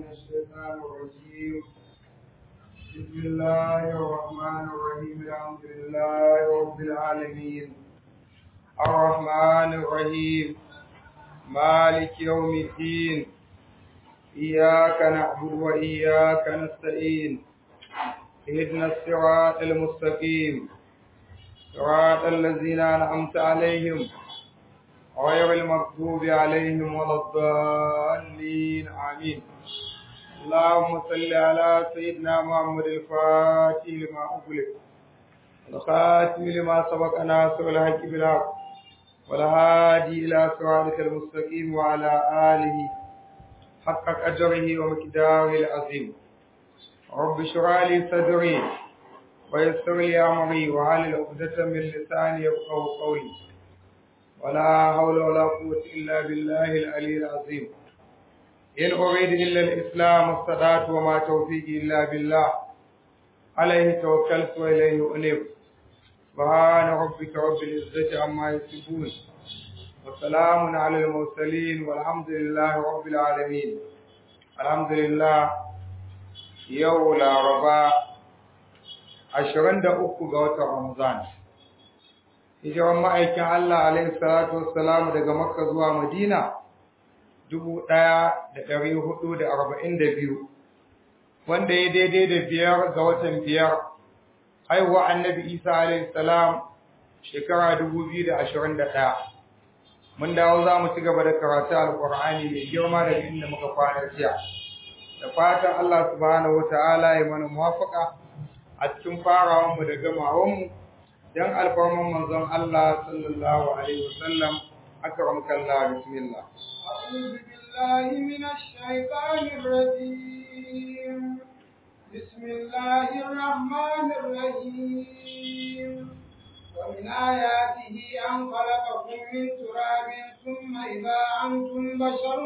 الشيطان الرجيم بسم الله الرحمن الرحيم الحمد لله رب العالمين الرحمن الرحيم مالك يوم الدين إياك نعبد وإياك نستعين اهدنا الصراط المستقيم صراط الذين أنعمت عليهم غير المغضوب عليهم ولا الضالين آمين اللهم صل على سيدنا محمد الفاتح لما أغلق الخاتم لما سبق ناصر الحق بالحق والهادي إلى صراطك المستقيم وعلى آله حق قدره ومقداره العظيم رب اشرح لي صدري ويسر لي أمري وعلى عقدة من لساني يفقهوا قولي ولا حول ولا قوة إلا بالله العلي العظيم إن أريد إلا الإسلام استطعت وما توفيقي إلا بالله عليه توكلت وإليه أنيب سبحان ربك رب العزة عما يصفون وسلام على المرسلين والحمد لله رب العالمين الحمد لله يوم الأربعاء عشرين دقيقة قوة رمضان hijiran ma'aikin Allah alaihi salatu wassalamu daga Makka zuwa Madina dubu ɗaya da ɗari hudu da arba'in da biyu wanda ya daidai da biyar ga watan biyar haihuwa annabi Isa alaihi salam shekara dubu biyu da ashirin da ɗaya mun dawo za mu ci gaba da karatu alƙur'ani mai girma daga inda muka kwana jiya da fatan Allah subhanahu wata'ala ya mana muwafaka a cikin farawanmu da gamawanmu dan alfarman manzon Allah sallallahu alaihi wasallam akramaka Allah bismillah أعوذ بالله من الشيطان الرجيم بسم الله الرحمن الرحيم ومن آياته أن خلقكم من تراب ثم إذا أنتم بشر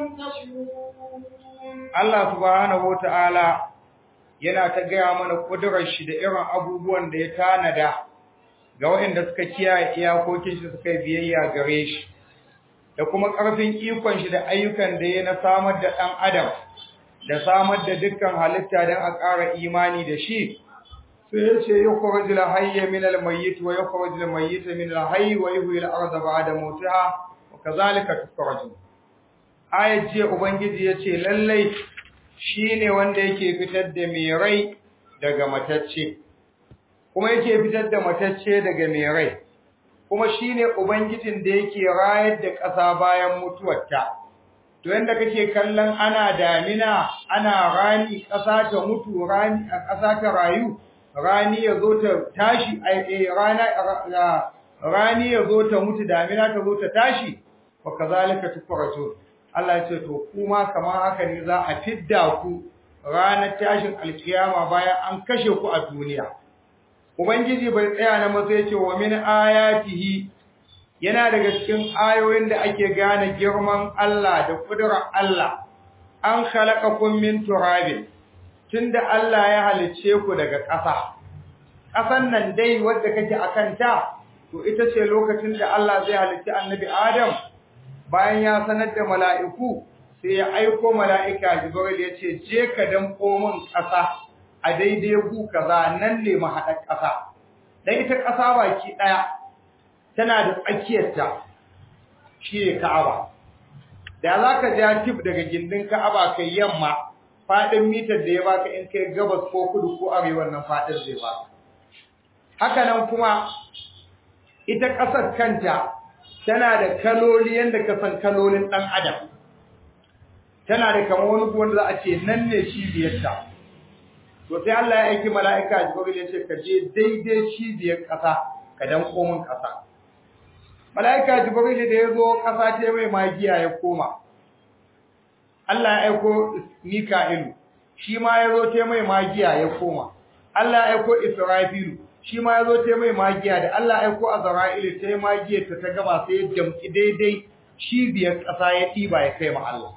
تنتشرون Allah subhanahu wataala yana ta gaya mana kudurar shi da irin abubuwan da ya tanada ga waɗanda suka kiyaye iyakokin shi suka yi biyayya gare shi da kuma ƙarfin ikon shi da ayyukan da ya na samar da ɗan adam da samar da dukkan halitta don a ƙara imani da shi sai ya ce yukhrij al-hayya min al-mayyit wa yukhrij al-mayyit min al-hayy wa yuhyi al-ardha ba'da mawtiha wa kadhalika tukhrajun ayat jiya ubangiji ya ce lallai shine wanda yake fitar da mai rai daga matacce kuma yake fitar da matacce daga mai rai kuma shine ubangijin da yake rayar da ƙasa bayan mutuwarta to yanda kake kallon ana damina ana rani ƙasa ta mutu rani a ƙasa ta rayu rani ya zo ta tashi ai rana rani ya zo ta mutu damina ta zo ta tashi wa kazalika tukhrajun Allah ya ce to kuma kamar haka ne za a fidda ku ranar tashin alkiyama bayan an kashe ku a duniya Ubangiji bai tsaya na masa yace wa min ayatihi yana daga cikin ayoyin da ake gane girman Allah da kudurar Allah an khalaqakum min turabin tunda Allah ya halice ku daga ƙasa ƙasan nan dai wadda kake akan ta to ita ce lokacin da Allah zai halice annabi Adam bayan ya sanar da mala'iku sai ya aiko mala'ika Jibril ya ce je ka danko min ƙasa a daidai gu kaza nan ne mahaɗar ƙasa dan ita ƙasa baki ɗaya tana da tsakiyarta shi ne Ka'aba da za ka ja tip daga gindin Ka'aba kai yamma faɗin mitar da ya baka in kai gabas ko kudu ko arewa nan faɗin zai baka haka nan kuma ita ƙasar kanta tana da kaloli yadda ka san kalolin ɗan adam tana da kamar wani wanda za a ce nan ne cibiyarta to sai Allah ya aiki mala'ika Jibril ya ce ka je daidai cibiyar ƙasa ka dan komin ƙasa mala'ika Jibril da ya zo ƙasa ta mai magiya ya koma Allah ya aiko Mika'ilu shi ma ya zo ta mai magiya ya koma Allah ya aiko Israfilu shi ma ya zo ta mai magiya da Allah ya aiko Azra'ilu ta magiya ta ta gaba sai ya jamki daidai cibiyar ƙasa ya ɗiba ya kai ma Allah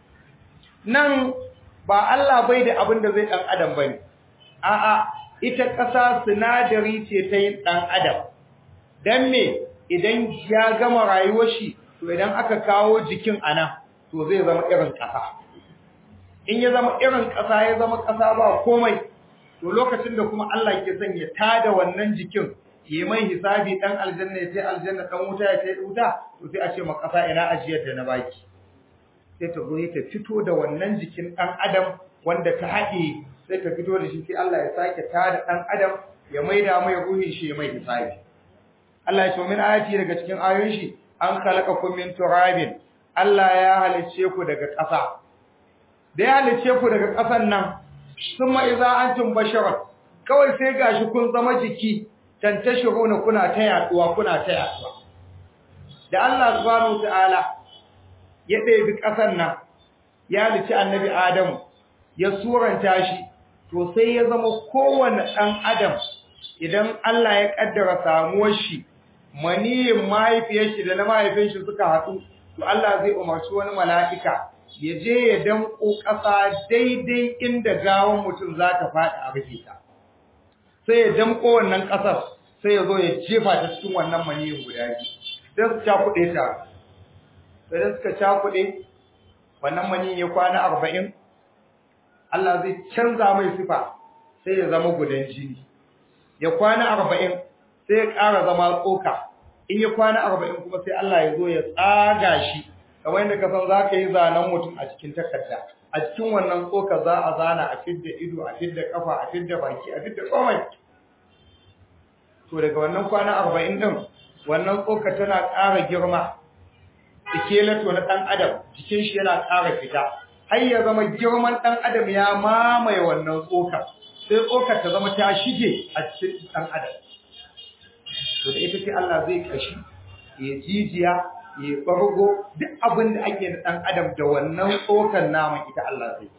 nan ba Allah bai da abin da zai ɗan adam bane a'a ita ƙasa sinadari ce ta yin ɗan adam dan me idan ya gama rayuwar shi to idan aka kawo jikin anan to zai zama irin ƙasa in ya zama irin ƙasa ya zama ƙasa ba komai to lokacin da kuma Allah ke son ya tada wannan jikin yi mai hisabi dan aljanna ya ce aljanna dan wuta ya ce wuta to sai a ce ma ƙasa ina ajiyar da na baki sai ta zo ta fito da wannan jikin dan adam wanda ta haɗe sai ta fito da shi sai Allah ya sake tada dan adam ya maida mai ruhin shi mai hisabi Allah ya ce min ayati daga cikin ayoyin shi an khalaqakum min turabin Allah ya halice ku daga ƙasa da ya halice ku daga ƙasan nan summa idza antum basharat kawai sai gashi kun zama jiki tantashiruna kuna ta yaduwa kuna ta yaduwa da Allah subhanahu wataala ya ɗebi ƙasan nan ya halice annabi Adamu ya suranta shi to sai ya zama kowanne ɗan adam idan Allah ya kaddara samuwar shi maniyin mahaifiyar shi da na mahaifin shi suka haɗu to Allah zai umarci wani mala'ika ya je ya danko ƙasa daidai inda gawan mutum za ta faɗi a rufe ta sai ya danko wannan ƙasar sai ya zo ya jefa ta cikin wannan maniyin guda biyu sai su cakuɗe ta sai suka cakuɗe wannan maniyin ya kwana arba'in Allah zai canza mai sifa sai ya zama gudan jini ya kwana arba'in sai ya ƙara zama tsoka in ya kwana arba'in kuma sai Allah ya zo ya tsaga shi kamar yadda ka san za ka yi zanen mutum a cikin takarda a cikin wannan tsoka za a zana a fidda ido a fidda kafa a fidda baki a fidda komai to daga wannan kwana arba'in din wannan tsoka tana ƙara girma ikelato na ɗan adam jikin shi yana ƙara fita har ya zama girman ɗan adam ya mamaye wannan tsoka sai tsokar ta zama ta shige a cikin ɗan adam to da ita ce Allah zai kashi ya jijiya ya bargo duk abin da ake da ɗan adam da wannan tsokar naman ita Allah zai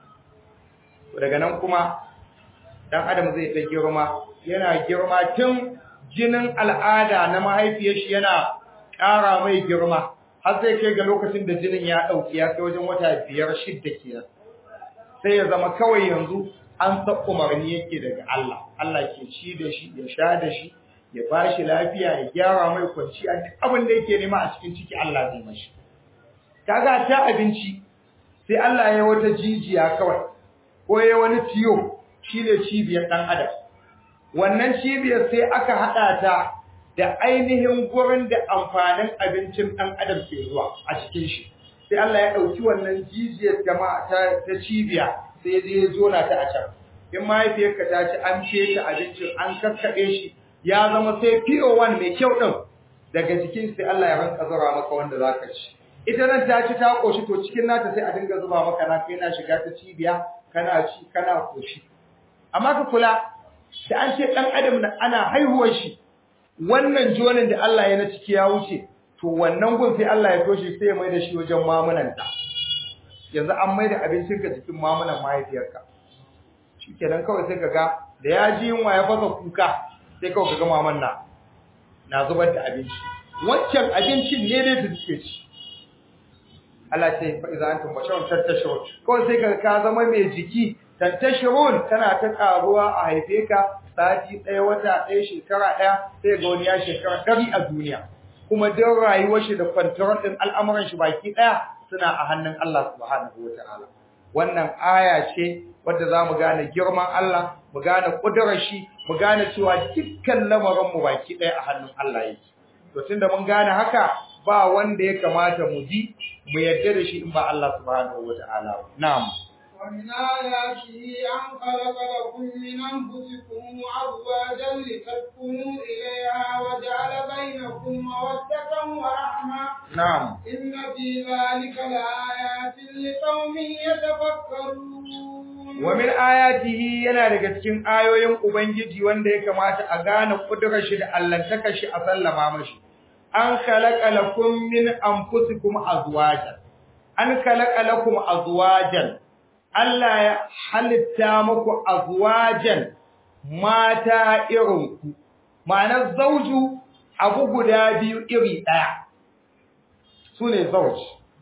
to daga nan kuma ɗan adam zai ta girma yana girma tun jinin al'ada na mahaifiyar shi yana ƙara mai girma har zai kai ga lokacin da jinin ya ɗauki ya kai wajen wata biyar shidda kenan sai ya zama kawai yanzu an san umarni yake daga Allah Allah ke ci da shi ya sha da shi ya ba shi lafiya ya gyara mai kwanci a duk abin da yake nema a cikin ciki Allah zai mashi kaga ta abinci sai Allah ya wata jijiya kawai ko ya wani tiyo shine cibiyar dan adam wannan cibiyar sai aka hada ta da ainihin gurin da amfanin abincin dan adam ke zuwa a cikin shi sai Allah ya dauki wannan jijiyar jama'a ta, ta cibiya sai ya je ya zona ta a can in mahaifiyarka ta ci an feta abincin an kakkaɓe shi ya zama sai PO1 mai kyau din daga jikin sai Allah ya ranka zura maka wanda zaka ci ita nan ta ci ta koshi to cikin nata sai a dinga zuba maka na kai na shiga ta cibiya kana ci kana koshi amma ka kula da an ce dan adam na ana haihuwar shi wannan jonin da Allah ya na ciki ya wuce to wannan gun sai Allah ya toshe sai ya mai da shi wajen mamunanta yanzu an mai da abincinka jikin mamunan mahaifiyarka shikenan kawai sai kaga da ya ji yunwa ya fasa kuka sai kawai kaga maman na na zubar da abinci wancan abincin ne dai da suke ci Allah ce fa iza antum basharun tantashurun kawai sai kaga ka zama mai jiki tantashurun tana ta karuwa a haife ka sati ɗaya wata ɗaya shekara ɗaya sai ga wani ya shekara ɗari a duniya kuma duk rayuwar shi da kwantaron ɗin al'amuran shi baki ɗaya suna a hannun Allah subhanahu wa ta'ala wannan aya ce wadda za mu gane girman Allah mu gane ƙudurar shi mu gane cewa dukkan lamarin mu baki ɗaya a hannun Allah yake to tunda mun gane haka ba wanda ya kamata mu ji mu yarda da shi in ba Allah subhanahu wa ta'ala ba na'am ومن آياته أن خلق لكم من أنفسكم أزواجا لتسكنوا إليها وجعل بينكم مودة ورحمة na'am إن في ذلك لآيات لقوم يتفكرون wa min ayatihi yana daga cikin ayoyin ubangiji wanda ya kamata a gane kudurar shi da allantaka shi a sallama mashi an khalaqa lakum min anfusikum azwajan an khalaqa lakum azwajan Allah ya halitta muku azwajan mata irin ku ma'anar zauju abu guda biyu iri daya sune zauj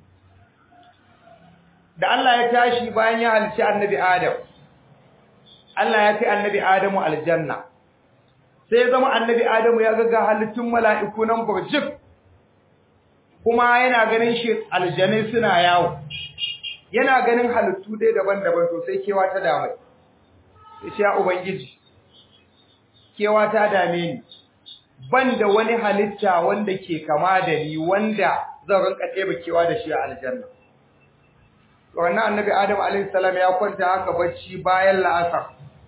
da Allah ya tashi bayan ya halicci annabi Adam Allah ya kai annabi Adamu aljanna sai ya zama annabi Adamu ya ga halittun mala'iku nan burjik kuma yana ganin shi aljanai suna yawo yana ganin halittu dai daban-daban to sai kewa ta dame sai ce ya ubangiji kewa ta dame ni ban da wani halitta wanda ke kama da ni wanda zan rinka ɗeba kewa da shi a aljanna to wannan annabi adam alaihi salam ya kwanta haka bacci bayan la'asar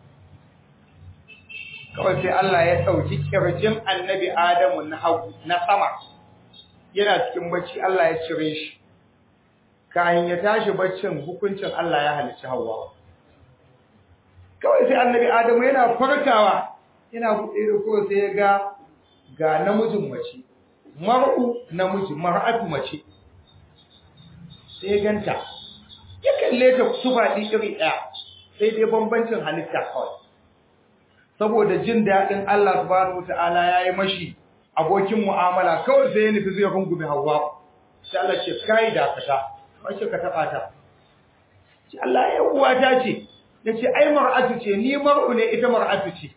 kawai sai Allah ya ɗauki kirjin annabi adamu na hagu na sama yana cikin bacci Allah ya cire shi kayan ya tashi baccin hukuncin Allah ya halicci hawa kawai sai annabi adamu yana farkawa yana buɗe da ko sai ya ga ga namijin mace mar'u namiji mar'atu mace sai ya ganta ya kalle ta sufa iri ɗaya sai dai bambancin halitta kawai saboda jin daɗin Allah subhanahu wataala yayi mashi abokin mu'amala kawai sai ya nufi zai rungume Hawwa sai Allah ce kai da kata wace ka taba ta ce Allah ya uwa ta ce yace ai mar'atu ce ni mar'u ne ita mar'atu ce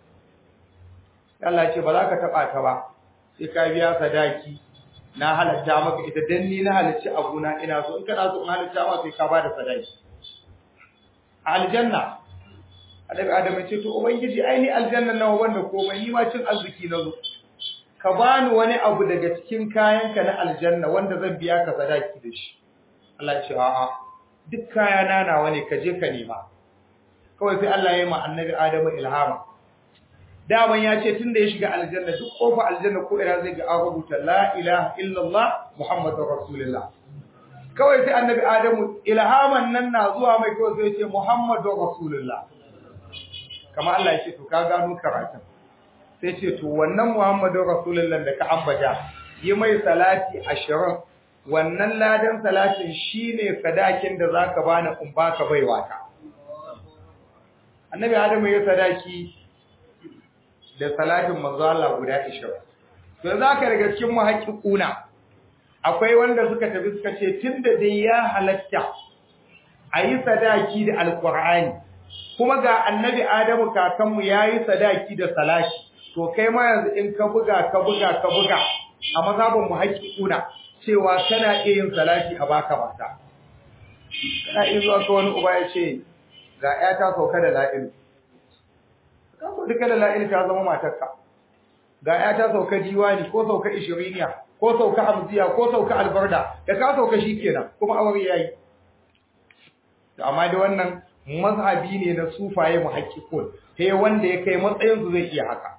Allah ce ba za ka taba ta ba sai ka biya sadaki na halatta maka ita dan ni na halacci abuna ina so in kana so in halatta maka sai ka bada sadaki aljanna Annabi Adam ya ce to ubangiji ai ni aljanna nawa wanda komai ni ma cin arziki na zo ka bani wani abu daga cikin kayanka na aljanna wanda zan biya ka sadaki da shi Allah ya ce a'a duk kayana nawa ne ka je ka nema kawai sai Allah ya yi ma Annabi Adam ilhama daman ya ce tunda ya shiga aljanna duk kofar aljanna ko ina zai ga an rubuta la ilaha illallah muhammadur rasulullah kawai sai Annabi Adamu ilhaman nan na zuwa mai kawai sai ya ce muhammadur rasulullah kamar Allah ya ce to ka gano karatun sai ce to wannan Muhammadu Rasulullah da ka ambata yi mai salati 20 wannan ladan salatin shine sadakin da zaka bani in baka baiwa ta Annabi Adamu ya sadaki da salatin manzo Allah guda 20 to zaka daga cikin muhaqqiquna akwai wanda suka tafi suka ce tunda dai ya halatta ayi sadaki da alqur'ani kuma ga annabi Adamu kakanmu yayi sadaki da salati to kai ma yanzu in ka buga ka buga ka buga a mazhabin mu haƙiƙuna cewa kana iya yin salati a baka mata kana iya zuwa ka wani uba ya ce ga ƴata sauka da la'il ka so duka da la'il ta zama matarka ga ƴata sauka diwani ko sauka ishiriniya ko sauka hamziya ko sauka albarda da ka sauka shikenan kuma aure yayi to amma da wannan mazhabi ne na sufaye muhaqqiqun sai wanda ya kai matsayin su zai iya haka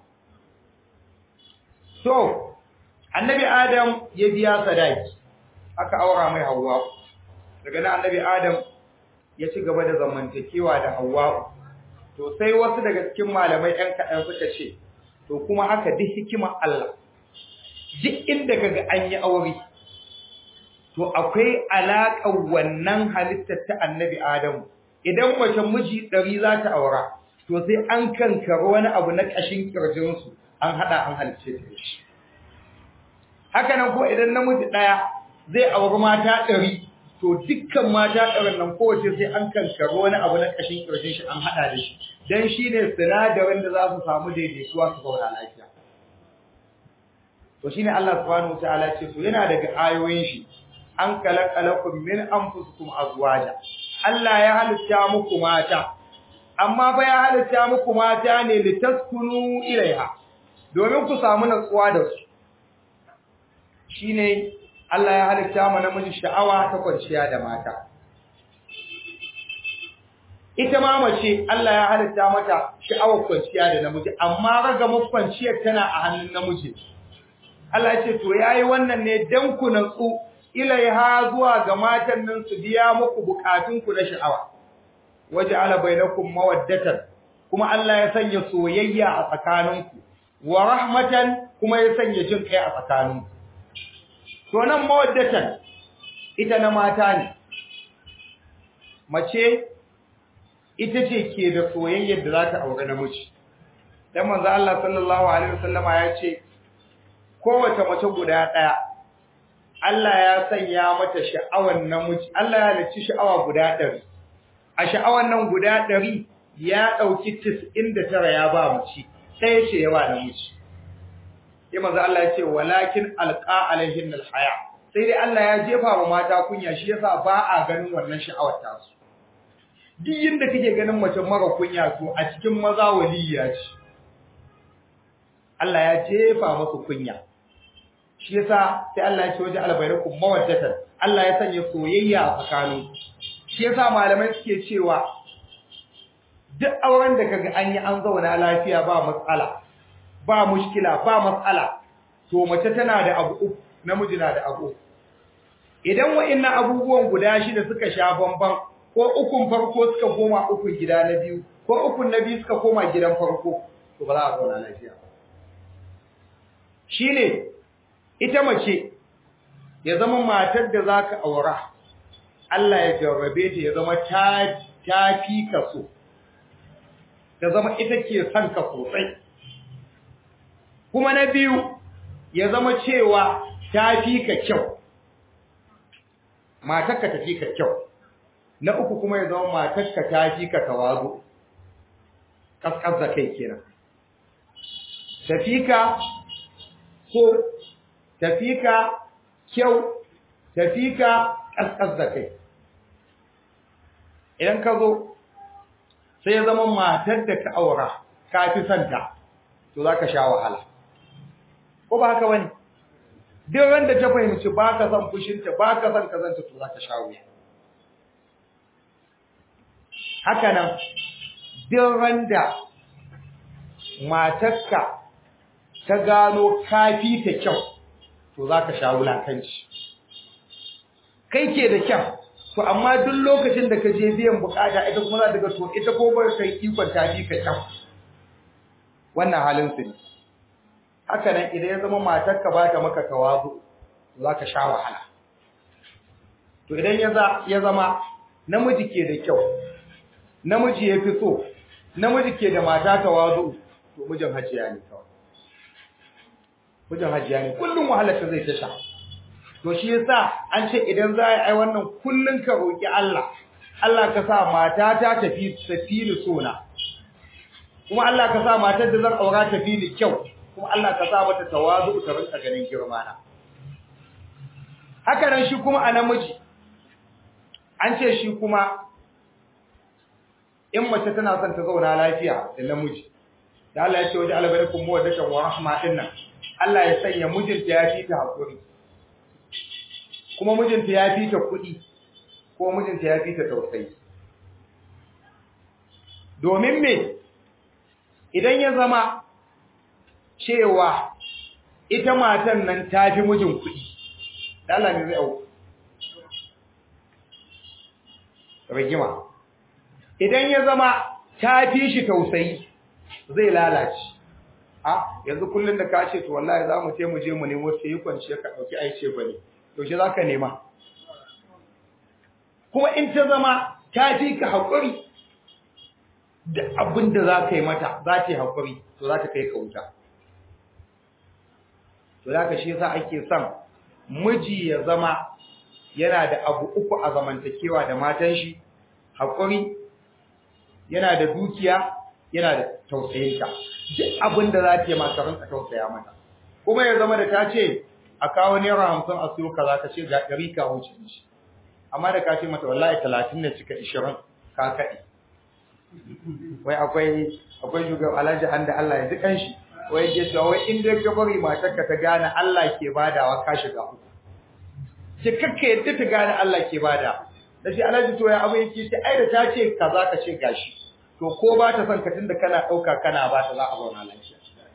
so annabi adam ya biya sadaki aka aura mai Hauwa. daga nan annabi adam ya ci gaba da zamantakewa da Hauwa. to sai wasu daga cikin malamai ɗan kaɗan suka ce to kuma haka duk hikimar Allah duk inda kaga an yi aure to akwai alaƙar wannan halittar ta annabi Adamu idan mace miji ɗari za ta aura to sai an kankara wani abu na ƙashin ƙirjinsu an haɗa an halice ta shi haka nan ko idan namiji ɗaya zai auri mata ɗari to dukkan mata ɗarin nan kowace sai an kankara wani abu na ƙashin ƙirjin shi an haɗa da shi dan shi ne sinadarin da za su samu daidaituwa su zauna lafiya to shine Allah subhanahu wataala ce to yana daga ayoyin shi an kalakalakum min anfusikum azwaja Allah ya halitta muku mata amma fa ya halitta muku mata ne litaskunu ilaiha domin ku samu natsuwa da su shine Allah ya halitta mu namiji sha'awa ta kwanciya da mata ita ma mace Allah ya halitta mata sha'awar kwanciya da namiji amma ragamar kwanciyar tana a hannun namiji Allah ya ce to yayi wannan ne dan ku natsu ilaiha zuwa ga matan nan su biya muku bukatun ku na sha'awa waja'ala bainakum mawaddatan kuma Allah ya sanya soyayya a tsakaninku wa rahmatan kuma ya sanya jin kai a tsakaninku to nan mawaddatan ita na mata ne mace ita ce ke da soyayyar da za ta aure namiji dan manzo Allah sallallahu alaihi wasallama ya ce kowace mace guda daya Allah ya sanya mata sha'awan namiji Allah ya halicci sha'awa guda 100 a sha'awan nan guda 100 ya dauki 99 ya ba mace sai ce ya ba namiji sai manzo Allah ya ce walakin alqa alaihin alhaya sai dai Allah ya jefa wa mata kunya shi yasa ba a ganin wannan sha'awar ta su duk yinda kake ganin mace mara kunya to a cikin maza waliya ce Allah ya jefa musu kunya shi yasa sai Allah ya ce waje albayrakum mawaddatan Allah ya sanya soyayya a tsakanin shi yasa malamai suke cewa duk auren da kaga an yi an zauna lafiya ba matsala ba mushkila ba matsala to mace tana da abu uku namiji na da abu idan wa'annan abubuwan guda shida suka sha bamban ko ukun farko suka koma ukun gida na biyu ko ukun na biyu suka koma gidan farko to ba za a zauna lafiya ba shine ita mace ya zama matar da zaka aura Allah ya jarrabe ta ya zama ta ta fi ka so ta zama ita ke son ka sosai kuma na biyu ya zama cewa ta fi ka kyau matarka ta fi ka kyau na uku kuma ya zama matarka ta fi ka tawazu kaskas da kai kenan tafi ka so tafi ka kyau tafi ka kaskas da kai idan ka zo sai ya zama matar da ka aura ka fi santa to za ka sha wahala ko ba haka wani duk wanda ta fahimci ba ka son fushinta ba ka son kazanta to za ka sha wuya haka nan duk wanda matarka ta gano kafi ta kyau to za ka sha wulakanci kai ke da kyau to amma duk lokacin da ka je biyan bukata ita kuma za ta ga to ita ko bar kai ikon ta fi ka kyau wannan halin su ne haka nan idan ya zama matarka ba ta maka tawazu za ka sha wahala to idan ya zama namiji ke da kyau namiji ya fi so namiji ke da mata tawazu to mijin hajiya ne kawai mijin hajiya ne kullum wahalar ta zai ta sha to shi yasa an ce idan za a yi wannan kullun ka roki Allah Allah ka sa mata ta tafi tafi ni sona kuma Allah ka sa matar da zan aura tafi ni kyau kuma Allah ka sa mata tawazu ta rinka ganin girma na haka nan shi kuma a namiji an ce shi kuma in mace tana son ta zauna lafiya da namiji da Allah ya ce waje albarkum mawaddatan wa rahma dinnan Allah ya sanya mijinta ya fi ta hakuri kuma mijinta ya fi ta kuɗi ko mijinta ya fi ta tausayi domin me idan ya zama cewa ita matan nan ta fi mijin kuɗi Allah ne zai au rigima idan ya zama ta fi shi tausayi zai lalace a yanzu kullun da ka ce to wallahi za mu je mu je mu nemo sai kwanciya ka dauki aice bane to shi zaka nema kuma in ta zama ta fi ka hakuri da abin da za ka yi mata za ta yi hakuri to za ta kai ka wuta to da ka shi yasa ake son miji ya zama yana da abu uku a zamantakewa da matan shi hakuri yana da dukiya yana da tausayinta duk abin da za ta yi maka ranka tausaya mata kuma ya zama da ta ce a kawo naira hamsin a siyo kaza ka ce ga ɗari ka wuce shi amma da ka ce mata wallahi talatin da cika ishirin ka kaɗe wai akwai akwai shugaban alhaji an da Allah ya ji kanshi wai ke cewa wai in dai ka bari matarka ta gane Allah ke badawa ka shiga uku ce kakka yadda ta gane Allah ke bada da shi alhaji to ya abu yake ce ai da ta ce kaza ka ce gashi to ko ba ta son ka tunda kana dauka kana ba ta za a zauna lafiya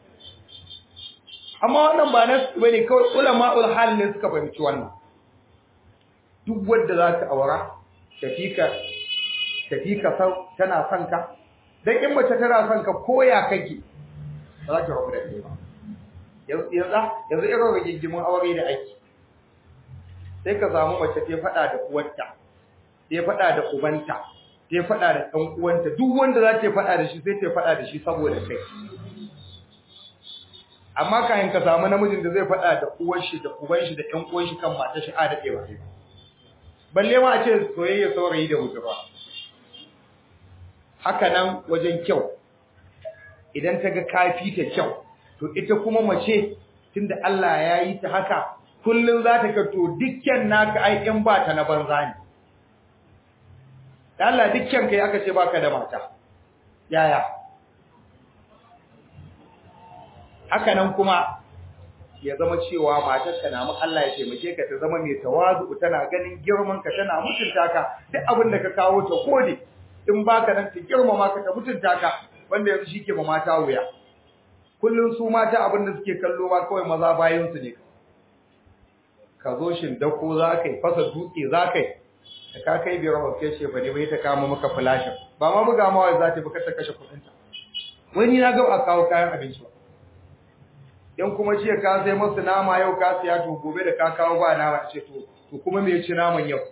amma wannan ba na bane kawai ulama'ul hal ne suka fahimci wannan duk wanda za ka aura tafika tafika sau tana son ka dan in mace tana son ka koya kake ba za ka rabu da kai ba yanzu yanzu irin rigingimin aure da ake sai ka samu mace ta faɗa da uwarta ta faɗa da ubanta ta faɗa da ɗan uwanta duk wanda za ta faɗa da shi sai ta faɗa da shi saboda kai amma kayan ka samu namijin da zai faɗa da uwar shi da uban shi da ɗan uwan shi kan matar shi a da ɗewa ne balle ma a ce soyayya saurayi da wuta haka nan wajen kyau idan ta ga kafi ta kyau to ita kuma mace tunda Allah ya yi ta haka kullun za ta kato dukkan naka ai in ba ta na banza ne da Allah dukkan kai aka ce baka da mata yaya haka nan kuma ya zama cewa matarka na mun Allah ya taimake ka ta zama mai tawazu tana ganin girman ka tana mutunta ka duk abin da ka kawo ta kode in baka nan ta girmama ka ta mutunta ka wanda yanzu shike ma mata wuya kullun su mata abin da suke kallo ba kawai maza bayan su ne ka zo shin dako za ka yi fasa dutse za ka yi da ka kai biyar ba kai ce ba ne bai ta kama maka flashin ba ma buga ma wai za ta buka ta kashe kuɗinta wani na ga a kawo kayan abinci ba in kuma jiya ka sai masu nama yau ka siya to gobe da ka kawo ba nama ce to to kuma me ci naman yau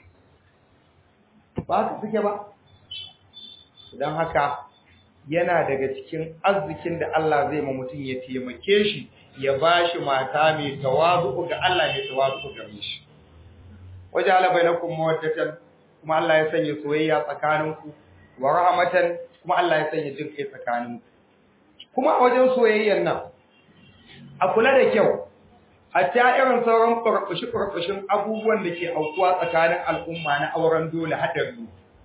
ba su suke ba don haka yana daga cikin arzikin da Allah zai ma mutum ya taimake shi ya bashi mata mai tawazu ga Allah mai tawazu ga shi waje ala bainakum mawaddatan kuma Allah ya sanya soyayya tsakaninku wa rahmatan kuma Allah ya sanya jin kai tsakaninku kuma a wajen soyayyan nan a kula da kyau hatta irin sauran ƙwarƙushi-ƙwarƙushin abubuwan da ke aukuwa tsakanin al'umma na auren dole haɗari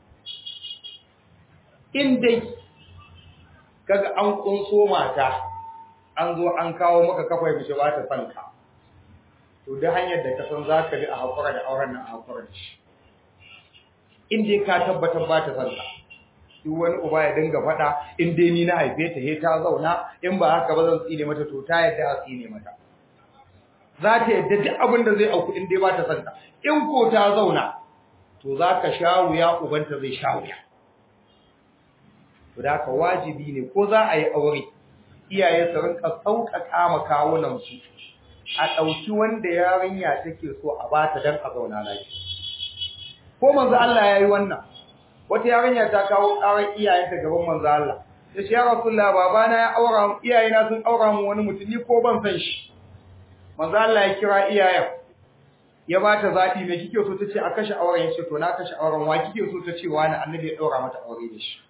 in dai kaga an ƙunso mata an zo an kawo maka kafai mace ba ta son ka to da hanyar da ka san za ka bi a haƙura da auren nan a haƙura da shi in dai ka tabbatar ba ta son ka duk wani uba ya dinga faɗa in dai ni na haife ta he ta zauna in ba haka ba zan tsine mata to ta yadda a tsine mata za ta yadda duk abin da zai auku in dai ba ta santa in ko ta zauna to za ka sha wuya ubanta zai sha wuya to da haka wajibi ne ko za a yi aure iyaye su rinka sauƙaƙa ma kawunan su a ɗauki wanda yarinya take so a bata dan a zauna lafiya ko manzo Allah ya yi wannan wata yarinya ta kawo ƙarar iyayenta gaban manzo Allah ya ce ya Rasulullah babana ya aura iyayena sun aura mu wani mutum ni ko ban san shi manzo Allah ya kira iyayen ya ba ta zaɓi me kike so tace a kashe auren yace to na kashe auren wa kike so tace wani annabi ya daura mata aure da shi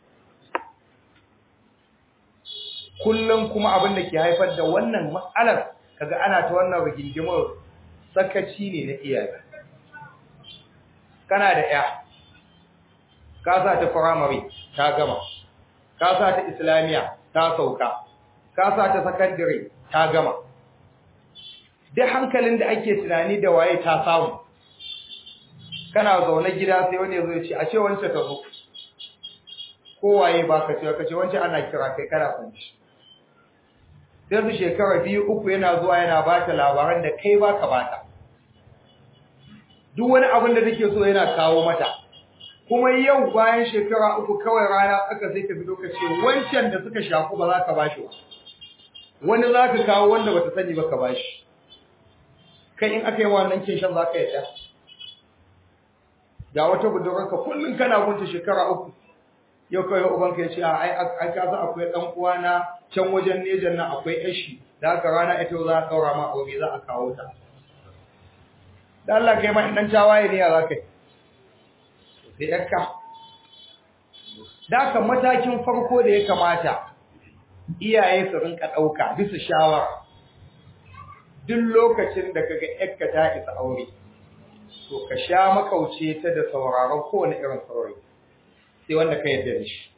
kullum kuma abin da ke haifar da wannan matsalar kaga ana ta wannan rigingimar sakaci ne na iyaye kana da ya ka sa ta firamare ta gama ka sa ta islamiya ta sauka ka sa ta sakandare ta gama duk hankalin da ake tunani da waye ta samu kana zaune gida sai wani ya zo ya ce a ce wance ta zo ko waye ba ka ce ka ce wance ana kira kai kana kwanci sai su shekara biyu uku yana zuwa yana ba ta labaran da kai ba ka bata duk wani abin da take so yana kawo mata kuma yau bayan shekara uku kawai rana aka sai ka fito ka ce wancan da suka shafu ba za ka bashi ba wani za ka kawo wanda bata sani ba ka bashi kai in aka yi wannan kinshan za ka yadda ga wata budurarka kullum kana gunta shekara uku yau kawai ubanka ya ce a ai ai ka san akwai dan uwa na can wajen nejan nan akwai yashi da haka rana ita za a daura ma aure za a kawo ta da Allah kai ma dan tawaye ne ya za ka yi sai yakka da matakin farko da ya kamata iyaye su rinka dauka bisa shawara duk lokacin da kaga yakka ta isa aure to ka sha makauce ta da sauraron kowane irin saurayi sai wanda ka yarda da shi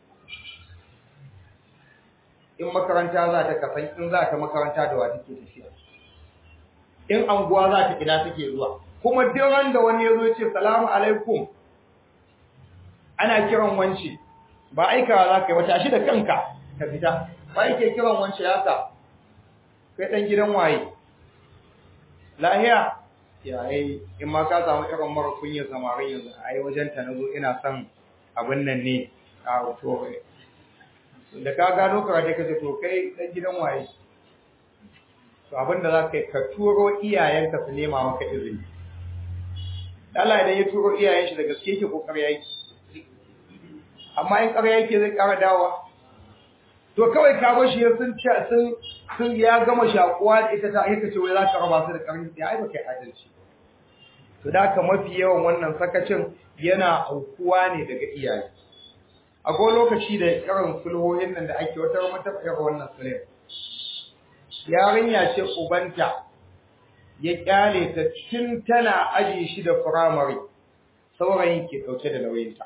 in makaranta za ta kasan in za ta makaranta da wa take tafiya in anguwa za ta ina take zuwa kuma duk ran da wani yazo ya ce salamu alaikum ana kiran wance ba aikawa za ka yi wata shi da kanka ka fita ba yake kiran wance ya ka kai dan gidan waye lahiya ya ai in ma ka samu irin mara kunya samarin yanzu ai wajen ta nazo ina son abin nan ne a to da ka gano karate kace to kai dan gidan waye to abin da za ka yi ka turo iyayenka su nema maka izini Allah idan ya turo iyayen shi da gaske yake kokari yake amma in ƙarya yake zai ƙara dawa to kawai ka bar shi ya sun sun sun ya gama shakuwa da ita ta aika ce wai za ka raba su da ƙarfi sai ai baka yi adalci to da haka mafi yawan wannan sakacin yana aukuwa ne daga iyaye akwai lokaci da irin sulhohin nan da ake wata mata irin wannan sulhin yarinya ce ubanta ya kyale ta tun tana aji shi da firamare saurayin ke ɗauke da nauyinta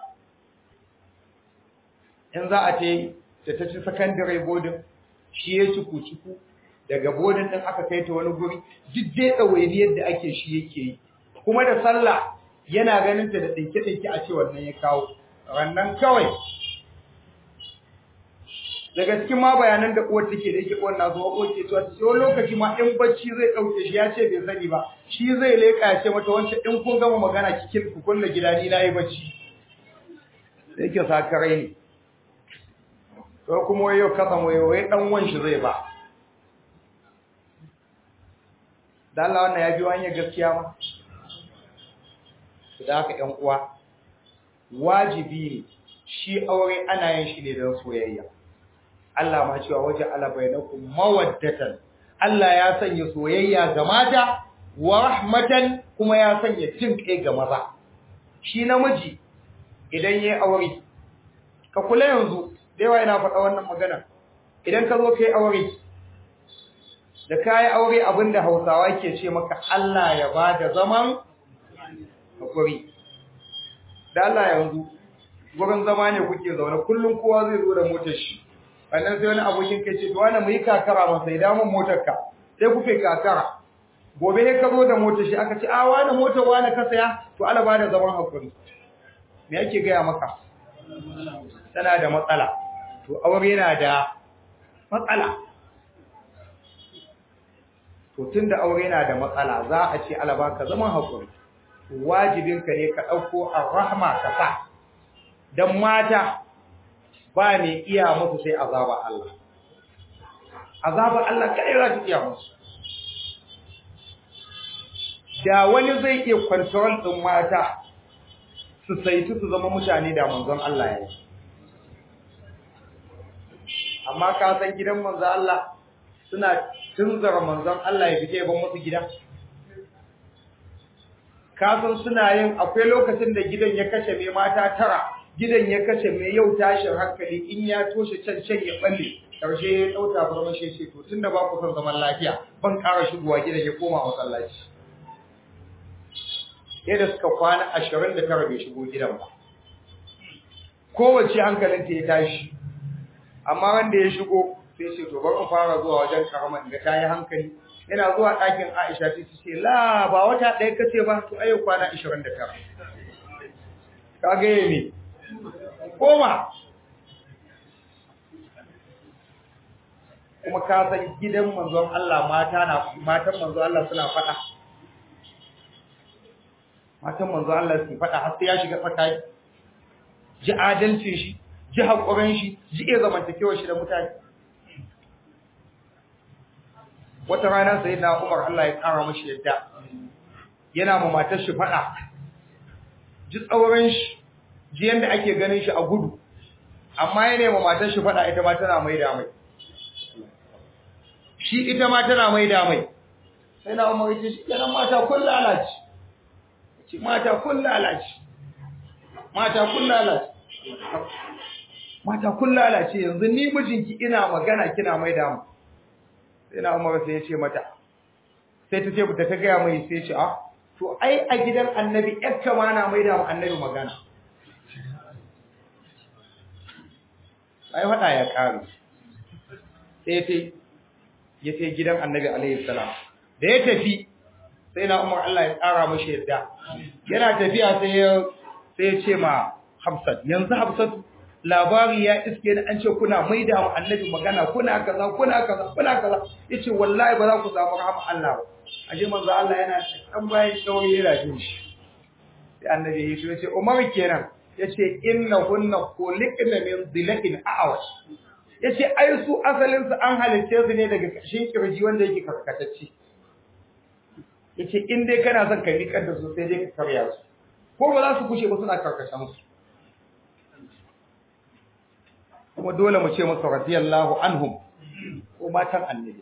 in za a ce ta ta ci sakandare bodin shi ya ciku ciku daga bodin ɗin aka kai ta wani guri duk dai ɗawainiyar da ake shi yake yi kuma da sallah yana ganin ta da ɗinke-ɗinke a ce wannan ya kawo rannan kawai daga cikin ma bayanan da uwar take da yake uwar na zuwa uwar ke cewa ta wani lokaci ma in bacci zai ɗauke shi ya ce bai sani ba shi zai leƙa ya ce mata wancan in kun gama magana kikin ku kulle gida ni na yi bacci da yake sakarai ne ko kuma wai yau kasan wai wai dan wan shi zai ba da Allah wannan ya biyo hanyar gaskiya ma da haka ƴan uwa wajibi ne shi aure ana yin shi ne don soyayya Allah ma cewa waje ala bainakum mawaddatan Allah ya sanya soyayya ga mata wa rahmatan kuma ya sanya jin kai ga maza shi namiji idan yayi aure ka kula yanzu dai wai ina faɗa wannan magana idan ka zo kai aure da kai aure abinda Hausawa ke ce maka Allah ya bada zaman hakuri da Allah yanzu gurin zama ne kuke zaune kullum kowa zai zo da motar shi wannan sai wani abokin kai ce to wani mu yi kakara masa ya damu motar ka sai kuke kakara gobe sai ka zo da motar shi aka ce a wani motar wani ka saya to Allah ba da zaman hakuri me yake gaya maka tana da matsala to aure yana da matsala to tunda aure yana da matsala za a ce Allah baka zaman hakuri wajibinka ne ka ɗauko ar-rahma ka sa dan mata ba ne iya musu sai azaba Allah azaba Allah kai za ta iya musu da wani zai iya control din mata su saitu su zama mutane da manzon Allah ya yi amma ka san gidan manzon Allah suna tunzara manzon Allah ya fice ban musu gida ka san suna yin akwai lokacin da gidan ya kashe mai mata tara gidan ya kashe mai yau tashin hankali in ya toshe can can ya balle karshe ya dauta farmashin shi to tunda ba ku son zaman lafiya ban ƙara shigowa gidan ya koma masallaci yadda suka kwana ashirin da tara bai shigo gidan ba kowace hankalinta ya tashi amma wanda ya shigo sai ce to bari fara zuwa wajen karaman da ta yi hankali yana zuwa ɗakin Aisha ta ce la ba wata ɗaya kace ba to ayo kwana 29 kage me koma kuma ka san gidan manzon Allah mata na matan manzon Allah suna faɗa matan manzon Allah su faɗa har sai ya shiga tsakani ji adalcin shi ji hakurin shi ji iya zamantakewar shi da mutane wata rana sai na Umar Allah ya kara mashi yadda yana ma matar shi fada ji tsauran shi ji yanda ake ganin shi a gudu amma yana ma matar shi fada ita ma tana mai da mai shi ita ma tana mai da mai sai na Umar ya ce kenan mata kun lalace ce mata kun lalace mata kun lalace mata kun lalace yanzu ni mijinki ina magana kina mai da mu sai na umar sai ya ce mata sai ta ce ta ta gaya mai sai ce ah to ai a gidan annabi yakka ma na mai da annabi magana ai hada ya karu sai ta ya ce gidan annabi alaihi salam da ya tafi sai na umar Allah ya tsara mashi yadda yana tafiya sai ya sai ya ce ma Hafsat yanzu Hafsat labari ya iske ni an ce kuna maida mu annabi magana kuna kaza kuna kaza kuna kaza yace wallahi ba za ku samu rahama Allah ba aje manzo Allah yana dan bayan sauye yana jin shi sai annabi ya ce yace Umar kenan yace innahunna khuliqna min dhilain a'was yace ai su asalin su an halice su ne daga kashin kirji wanda yake karkatacce yace in dai kana son ka miƙar da su sai dai ka karya su ko ba za su kushe ba suna karkashin su kuma dole mu ce musu radiyallahu anhum ko matan annabi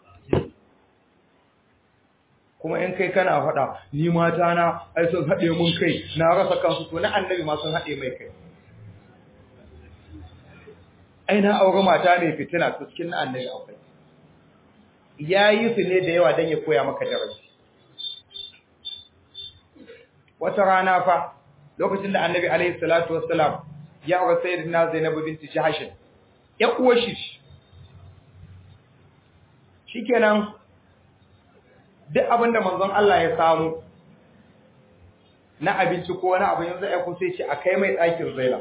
kuma in kai kana faɗa ni mata na ai sun haɗe mun kai na rasa kansu to na annabi ma sun haɗe mai kai ai na aure mata ne fitina to cikin na annabi akwai yayi su ne da yawa dan ya koya maka darasi wata rana fa lokacin da annabi alaihi salatu wassalam ya aure sayyidina zainab binti jahsh ya uwar shi shikenan duk abinda manzon Allah ya samu na abinci ko wani abu yanzu ya kusa ce a kai mai ɗakin zainab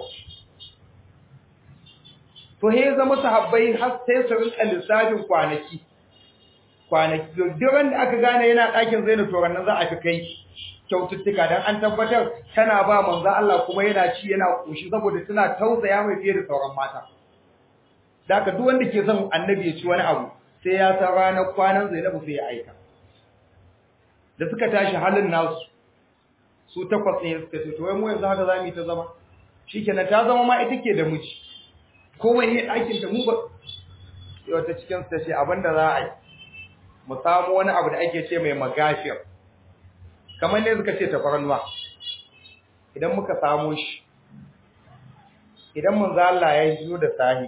to he zama sahabbai har sai su rinka lissafin kwanaki kwanaki duran da aka gane yana ɗakin zainab to ranar za a fi kai kyaututtuka dan an tabbatar tana ba manzo Allah kuma yana ci yana koshi saboda tana tausaya mai fiye da sauran mata daga duk wanda ke son annabi ya ci wani abu sai ya san ranar kwanan Zainabu sai ya aika da suka tashi halin nasu su takwas ne suka ce to wai mu yanzu haka zamu yi ta zama shikenan ta zama ma ita ke da miji komai ne ɗakin da mu ba sai wata cikin su ta ce abinda za a yi mu samu wani abu da ake ce mai magafiyar kamar ne suka ce tafarnuwa idan muka samu shi idan mun za Allah ya yi da sahi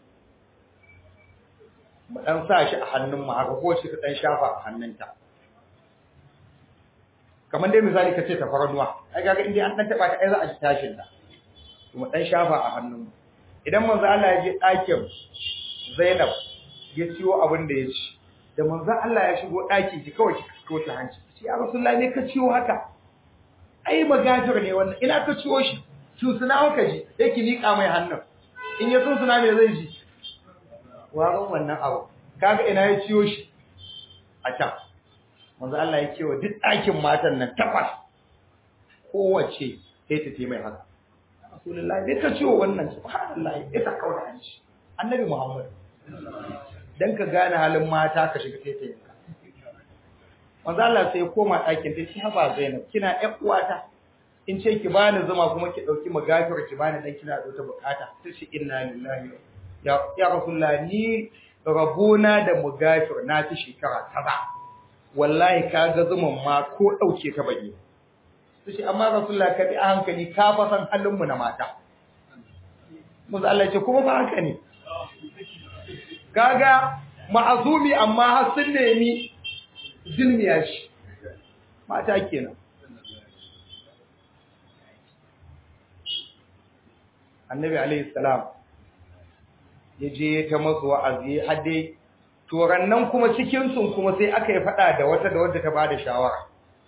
mu dan sa shi a hannun mu haka ko shi ta dan shafa a hannunta kamar dai misali kace tafarnuwa ai kaga indai an dan taba ta ai za a ji tashin ta mu dan shafa a hannun mu idan manzo Allah ya je ɗakin Zainab ya ciwo abin da ya ci da manzo Allah ya shigo ɗaki ki kawai ki kawo ta hanci ce ya Rasulullah ne ka ciwo haka ai magajir ne wannan ina ka ciwo shi su suna ka ji yake liƙa mai hannun in ya suna me zai ji warin wannan abu kaga ina ya ciwo shi a can manzo Allah ya ce wa duk ɗakin matan nan takwas kowace sai ta mai haka Rasulullah ne ka ciwo wannan subhanallah ita kawai hanci annabi Muhammad dan ka gane halin mata ka shiga taitayinka manzo Allah sai ya koma ɗakin ta ce haba Zainab kina ƴan uwata in ce ki bani zuma kuma ki dauki magafir ki bani dan kina da wata bukata ta ce inna lillahi ya ya rasulullah ni rabona da magafir na ci shekara kaza wallahi ka ga zuman ma ko dauke ka bane ta ce amma rasulullah ka bi a hankali ka fa san halin mu na mata manzo Allah ya ce kuma ba haka ne kaga ma'azumi amma har sun nemi zilmiya shi mata kenan annabi alayhi salam ya je ta masu wa'azi har dai nan kuma cikin sun kuma sai aka yi fada da wata da wadda ta bada shawara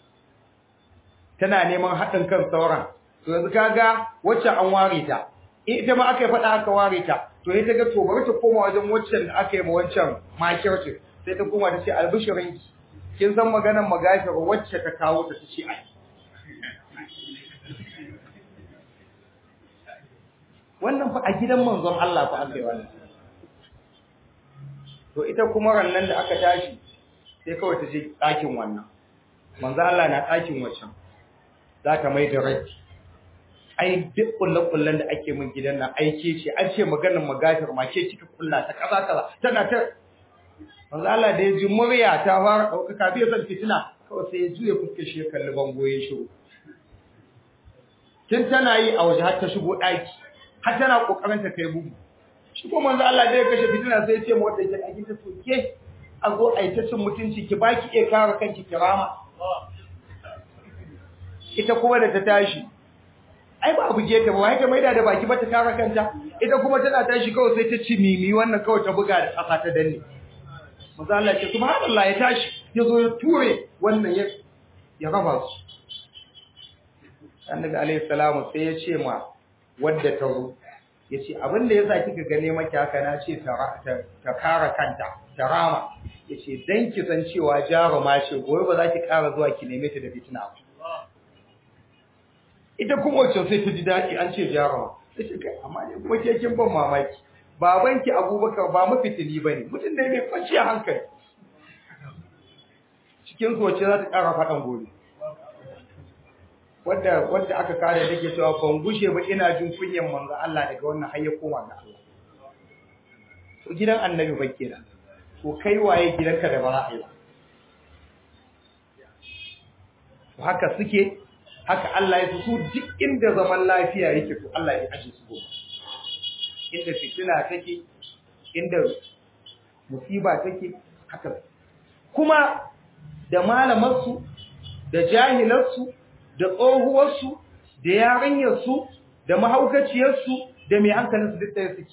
tana neman haɗin kan sauran to yanzu kaga wacce an ware ta ita ma aka yi fada aka ware ta to ita ga to bari ta koma wajen waccan da aka yi ma wancan makirci sai ta koma ta ce albishirinki kin san maganar magashir wacce ta kawo ta ce ai wannan fa a gidan manzon Allah fa aka yi wannan to ita kuma rannan da aka tashi sai kawai ta je ɗakin wannan manzon Allah na ɗakin waccan za ta mai da rai ai duk kullen-kullen da ake min gidan nan aike ce an ce maganar magashir ma ke kika kulla ta kaza kaza tana ta manzo Allah da ya ji murya ta fara ɗaukaka bai san fitina kawai sai ya juya fuskar shi ya kalli bango ya shigo tun tana yi a waje har ta shigo ɗaki har tana kokarin ta kai bugu shi ko manzo Allah da ya kashe fitina sai ya ce mu wanda yake ɗaki ta soke a zo a yi ta cin mutunci ki baki iya kare kanki kirama ita kuma da ta tashi ai ba buge ta ba wai ta maida da baki ba ta kare kanta ita kuma tana tashi kawai sai ta ci mimi wannan kawai ta buga da ƙasa ta danne manzo Allah ce subhanallah ya tashi ya zo ya ture wannan ya ya raba su annabi alayhi salamu sai ya ce ma wadda ta ru ya ce abin da yasa kika gane maki haka na ce ta kara kanta ta rama ya ce dan ki san cewa jaruma ce gobe ba za ki kara zuwa ki neme ta da fitina ba ita kuma wacce sai ta ji daɗi an ce jaruma sai ce kai amma ne kuma ke kin ban mamaki babanki abubakar ba mafitini ba ne mutum da mai kwanciya hankali cikin soce za ta ƙara faɗan gobe wadda wadda aka kare da ke cewa ban gushe ba ina jin kunyan manzo Allah daga wannan har ya koma ga Allah to gidan annabi ba kenan to kai waye gidanka da ba ra'ayi to haka suke haka Allah ya su duk inda zaman lafiya yake to Allah ya aje su gobe inda fitina take inda musiba take haka kuma da malamarsu da jahilarsu da tsohuwarsu da yarinyarsu da mahaukaciyarsu da mai hankalinsu duk da suke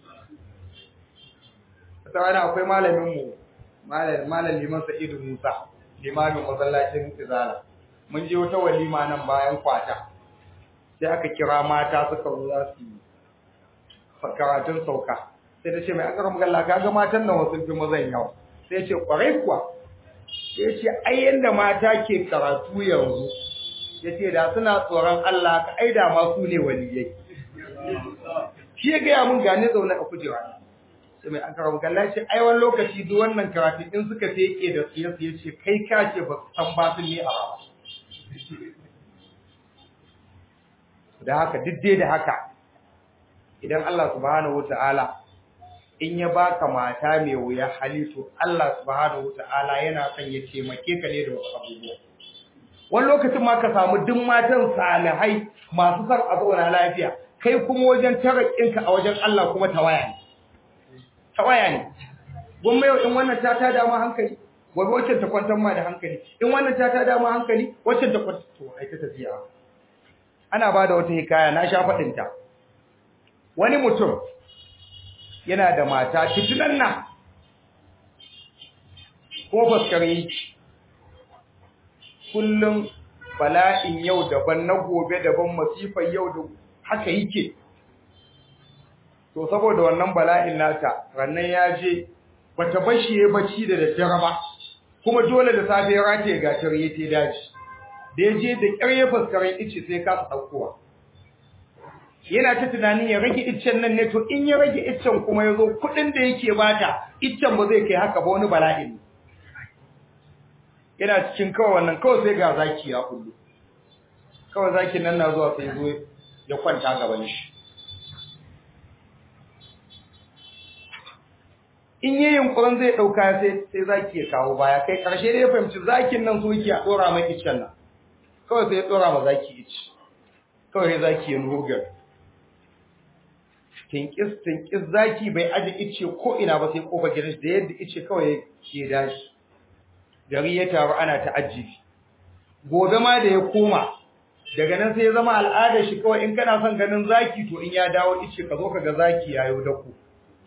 ta wani akwai malaminmu malam liman sa'idu musa limamin masallacin izala mun je wata walima nan bayan kwata sai aka kira mata suka zo za su yi karatun sauka sai ta ce mai akarar magalla ka ga matan nan wasu fi mazan yawa sai ce kwarai kuwa sai ce ai yanda mata ke karatu yanzu ya ce da suna tsoron Allah ka aida ma su ne waliyai shi ya gaya mun gane zaune a kujera sai mai akarar magalla ce ai wani lokaci duk wannan karatu in suka feke da su ya ce kai ka ce ba su san ba su ne a rawa da haka duk dai da haka idan Allah subhanahu wata'ala in ya baka mata mai wuya hali to Allah subhanahu wata'ala yana son ya taimake ka ne da wasu abubuwa wani lokacin ma ka samu duk matan salihai masu son a zauna lafiya kai kuma wajen tarakinka a wajen Allah kuma tawaya ne tawaya ne gwamma yau in wannan ta tada ma hankali gobe wacce ta kwantar ma da hankali in wannan ta tada ma hankali wacce ta kwantar to ai ta tafiya ana ba da wata hikaya na sha faɗinta wani mutum yana da mata fitinan nan ko faskare kullum bala'in yau daban na gobe daban masifar yau da haka yake to saboda wannan bala'in nata rannan ya je bata bashi ya bacci da daddare ba kuma dole da safe ya rataye gatar ya te daji da ya je da ƙyar ya faskaren ice sai kasa ɗaukowa yana ta tunanin ya rage iccen nan ne to in ya rage iccen kuma ya zo kuɗin da yake bata iccen ba zai kai haka ba wani bala'i ne yana cikin kawai wannan kawai sai ga zaki ya kullu kawai zakin nan na zuwa sai zo ya kwanta gaban shi in yi yunkurin zai ɗauka sai sai zaki ya kawo baya kai ƙarshe dai ya fahimci zakin nan so yake a ɗora mai iccen nan kawai sai ya ɗora ma zaki ici kawai zaki ya nugar tinkis tinkis zaki bai aje ice ko ina ba sai kofa gidan da yadda ice kawai ya dashi gari ya taru ana ta ajibi gobe ma da ya koma daga nan sai ya zama al'adar shi kawai in kana son ganin zaki to in ya dawo ice ka zo ka ga zaki yayo da ku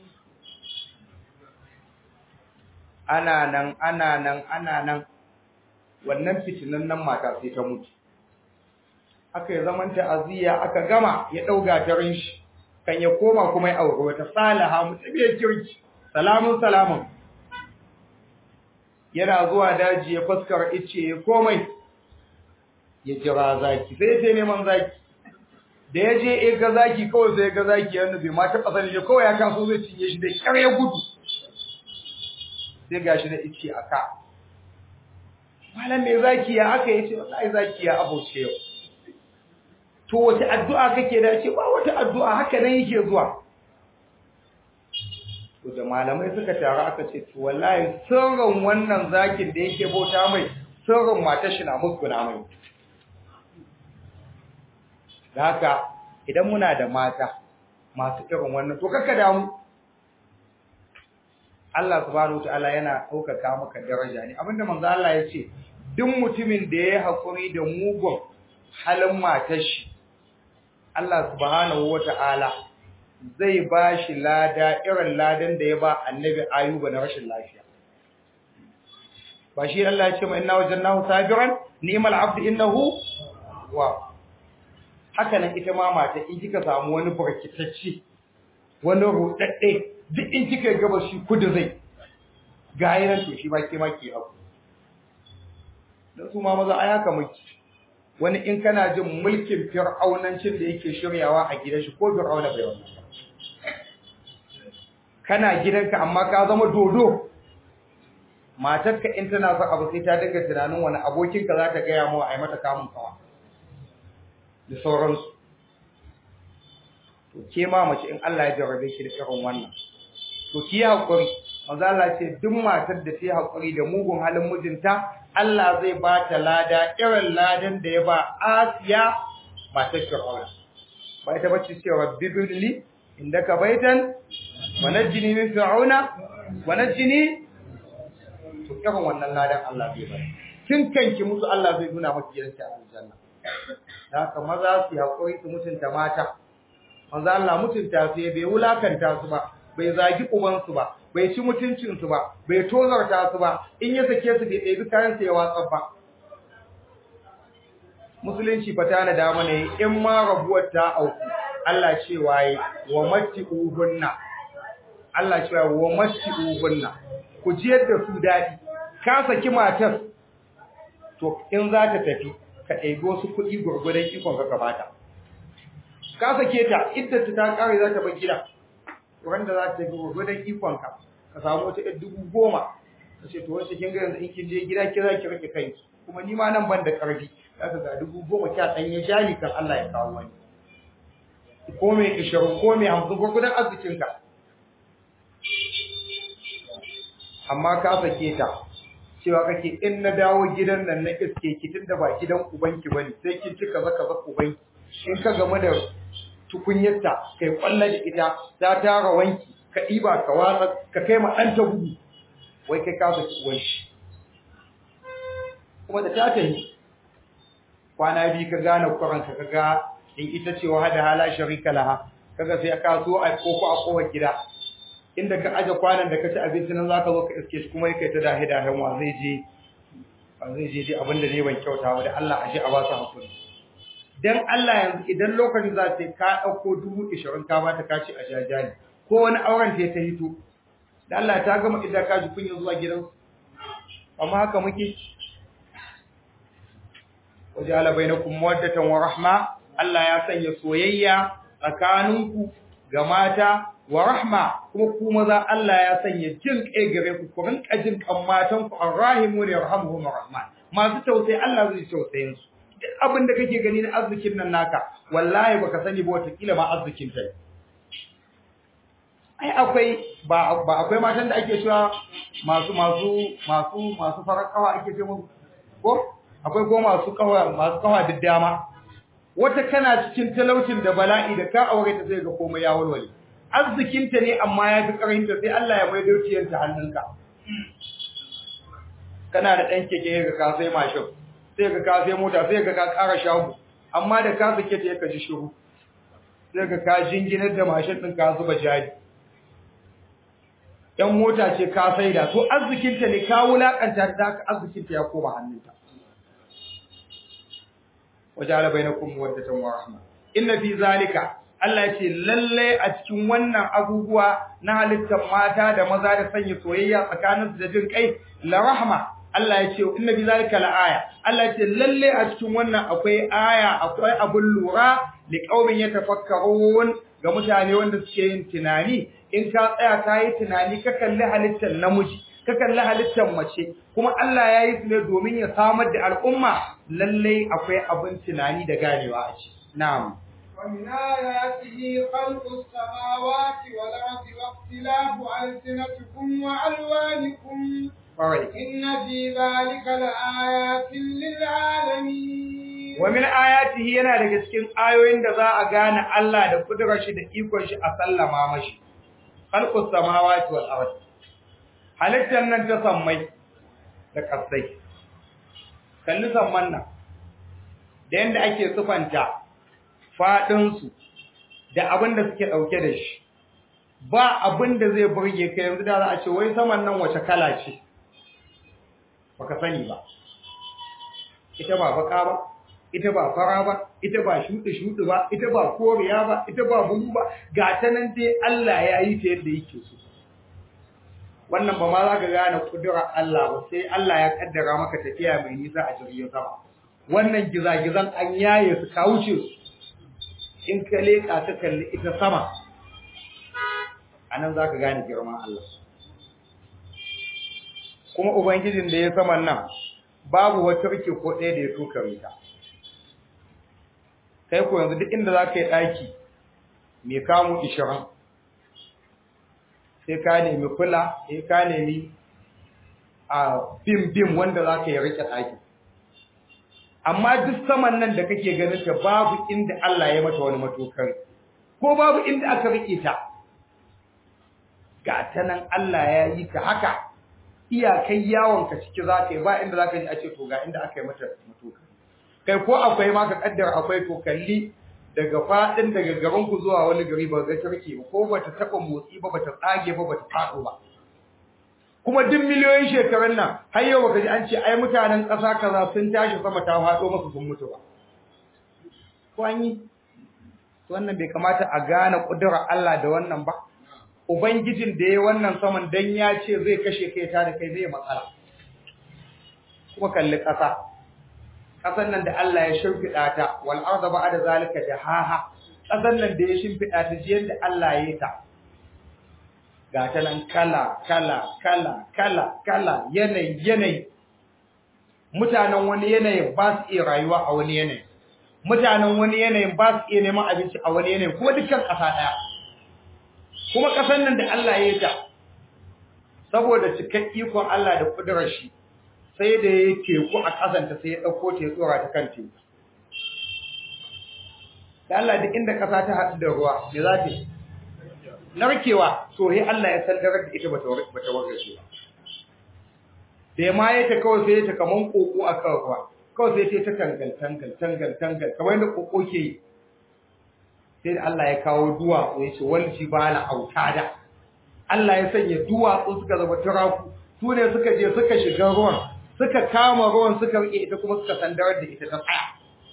ana nan ana nan ana nan wannan fitinan nan mata sai ta mutu aka yi zaman ta'aziyya aka gama ya ɗauga tarin shi kan ya koma kuma ya aure wata salaha mutumiyar kirki salamun salamun yana zuwa daji ya fuskar ice ya komai ya jira zaki sai sai neman zaki da ya je ya ga zaki kawai sai ya ga zaki yana bai ma taɓa sani kawai ya kaso zai cinye shi da ƙyar ya gudu sai gashi da ice a ka malam mai zaki ya aka yace wallahi zaki ya abuce yau to wace addu'a kake da ce ba wata addu'a haka nan yake zuwa to da malamai suka taru aka ce to wallahi sirrin wannan zakin da yake bauta mai sirrin matar shi na musguna mai da haka idan muna da mata masu irin wannan to kaka damu Allah subhanahu wataala yana ɗaukaka maka daraja ne abinda manzo Allah ya ce duk mutumin da ya haƙuri da mugun halin matar shi Allah subhanahu wataala zai ba shi lada irin ladan da ya ba annabi ayuba na rashin lafiya ba shi Allah ya ce ma inna wajannahu sabiran ni'mal abdu innahu wa haka nan ita ma mata in kika samu wani barkitacce wani rudadde duk in kika gaba shi kudu zai ga yanan to shi ma ke ma ke abu dan su ma maza ai haka muke wani in kana jin mulkin fir'aunancin da yake shiryawa a gidan shi ko fir'auna bai wannan kana gidanka amma ka zama dodo matarka in tana son abu sai ta dinga tunanin wani abokinka za ta gaya mawa a yi mata kamun kawa da sauransu to ke ma mace in Allah ya jarrabe ki da irin wannan to ki yi haƙuri manzo Allah ce duk matar da ta yi haƙuri da mugun halin mijinta Allah zai ba ta lada irin ladan da ya ba Asiya matar Fir'auna ba ita bace cewa bibli indaka baitan wa najjini min fir'auna wa najjini to irin wannan ladan Allah zai ba kin kanki musu Allah zai nuna maki gidanki a aljanna haka maza su haƙuri su mutunta mata manzo Allah mutunta su bai wulakanta su ba bai zagi ubansu ba bai ci mutuncin su ba bai tozarta su ba in ya sake su bai ɗebi kayan sa ya watsa ba musulunci fa ta na da mana in ma rabuwar ta auku Allah cewa yi wa matti'uhunna Allah cewa wa matti'uhunna ku ji yadda su dadi ka saki matar to in za ta tafi ka ɗebi wasu kuɗi gurgurdan ikon ka gabata ka sake ta idda ta kare za ta bar gida wanda za ta tafi gurgurdan ikon ka ka samu wata ɗan dubu goma ka ce to wace kin ga yanzu in kin je gida ki za ki rike kanki kuma ni ma nan ban da ƙarfi za ka ga dubu goma kya ɗan ya jali kan Allah ya kawo wani ko mai ishirin ko mai hamsin gurgudan arzikinka amma ka sake ta cewa kake in na dawo gidan nan na iske ki tunda ba gidan ubanki bane sai kin cika zaka zaka ubanki in ka game da tukunyarta kai kwalla da ita ta tara wanki ka ɗiba ka watsa ka kai ma ɗan ta gudu wai kai ka saki uwan shi kuma da ta tafi kwana biyu ka gane kwaranka ka ga in ita ce wa hada hala sharika laha kaga sai ka so a koko a kowar gida inda ka aje kwanan da ka ci abinci nan zaka zo ka iske shi kuma yake ta dahi dahin wa zai je ba zai je dai abinda ne ban kyauta ba da Allah aje a ba su hakuri dan Allah yanzu idan lokacin za ta ka dauko dubu 20 ka bata ka ci a jajali ko wani auren ta ta hito da Allah ta gama idan ka ji kunya zuwa gidan amma haka muke wajala bainakum mawaddatan wa rahma Allah ya sanya soyayya tsakaninku ga mata wa rahma kuma ku maza Allah ya sanya jin kai gare ku ku rinka jin kan matan ku arrahimu ne yarhamuhum rahman masu tausayi Allah zai tausayin su duk abin da kake gani na arzikin nan naka wallahi baka sani ba wata kila ma arzikin ta ai akwai ba ba akwai matan da ake cewa masu masu masu masu farar kawa ake ce musu ko akwai ko masu kawa masu kawa da dama wata kana cikin talaucin da bala'i da ka aure ta sai ga komai ya walwale arzikinta ne amma ya fi karinta sai Allah ya mai dauciyarta hannunka kana da ɗan keke ga ka sai mashin sai ga ka sai mota sai ga ka ƙara shago amma da ka sake ta ka ji shiru sai ga ka jinginar da mashin ɗin ka zuba jari ɗan mota ce ka saida to arzikinta ne ka wulakanta ta haka arzikinta ya koma hannunta wajala bainakum mawaddatan wa rahma inna fi zalika Allah ce lalle a cikin wannan abubuwa na halittar mata da maza da sanya soyayya tsakanin su da jin kai la rahma Allah ya ce inna fi zalika la aya Allah ya ce lalle a cikin wannan akwai aya akwai abun lura li qaumin yatafakkarun ga mutane wanda suke yin tunani in ka tsaya ka yi tunani ka kalli halittar namiji ka kalli halittar mace kuma Allah ya yi su ne domin ya samar da al'umma lalle akwai abin tunani da ganewa a ciki na'am ومن آياته خلق السماوات والأرض واختلاف ألسنتكم وألوانكم إن في ذلك لآيات للعالمين ومن آياته yana daga cikin ayoyin da za a gane Allah da kudurar shi da ikon shi a sallama mashi khalqus samawati wal ard halittar nan ta sammai da kasai kalli samman nan da yanda ake sufanta faɗinsu da abin da suke ɗauke da shi ba abin da zai burge ka yanzu da za a ce wai saman nan wace kala ce baka sani ba ita ba baka ba ita ba fara ba ita ba shuɗi-shuɗi ba ita ba koriya ba ita ba bulu ba ga ta nan dai Allah ya yi ta yadda yake so wannan ba ma za ka gane kudurar Allah ba sai Allah ya kaddara maka tafiya mai nisa a jirgin sama wannan gizagizan an yaye su ka wuce su in ka leƙa ka kalli ita sama a nan za ka gane girman Allah kuma Ubangijin da ya saman nan babu wata rike ko ɗaya da ya tukare ta kai ko yanzu duk inda za ka yi ɗaki mai kamu ishirin sai ka nemi kula sai ka nemi a bim-bim wanda za ka yi rike ɗaki amma duk saman nan da kake ganin ta babu inda Allah ya mata wani matokar ko babu inda aka rike ta ga ta nan Allah ya yi ka haka iyakai yawon ka ciki za ka yi ba inda za ka ji a ce to ga inda aka yi mata matokar kai ko akwai ma ka kaddara akwai to kalli daga fadin daga garin ku zuwa wani gari ba ga turke ba ko bata taba motsi ba bata tsage ba bata fado ba kuma duk miliyoyin shekarun nan har yau baka ji an ce ai mutanen ƙasa kaza sun tashi sama ta fado masa sun mutu ba ko an yi wannan bai kamata a gane ƙudurar Allah da wannan ba ubangijin da ya wannan saman dan ya ce zai kashe kai ta da kai zai matsala kuma kalli ƙasa ƙasan nan da Allah ya shimfiɗa ta wal arda ba'da zalika jahaha ƙasan nan da ya shimfiɗa ta jiyan da Allah ya yi ta ga ta nan kala kala kala kala kala yanayi yanayi mutanen wani yanayin ba su iya rayuwa a wani yanayi mutanen wani yanayin ba su iya neman abinci a wani yanayin kuma dukkan ƙasa ɗaya kuma ƙasar nan da Allah ya yi ta saboda cikin ikon Allah da kudurar shi sai da ya teku a ƙasanta sai ya ɗauko ta ya tsora ta kan teku da Allah duk inda ƙasa ta haɗu da ruwa me za ta yi narkewa so sai Allah ya sandarar da ita bata bata wargaje ba da ma ya ta kawai sai ta kaman koko a kan ruwa kawai sai ta tangal tangal tangal tangal kamar yadda koko ke yi sai Allah ya kawo duwatsu ya ce wal jibala autada Allah ya sanya duwatsu suka zama turaku su ne suka je suka shiga ruwan suka kama ruwan suka rike ita kuma suka sandarar da ita ta tsaya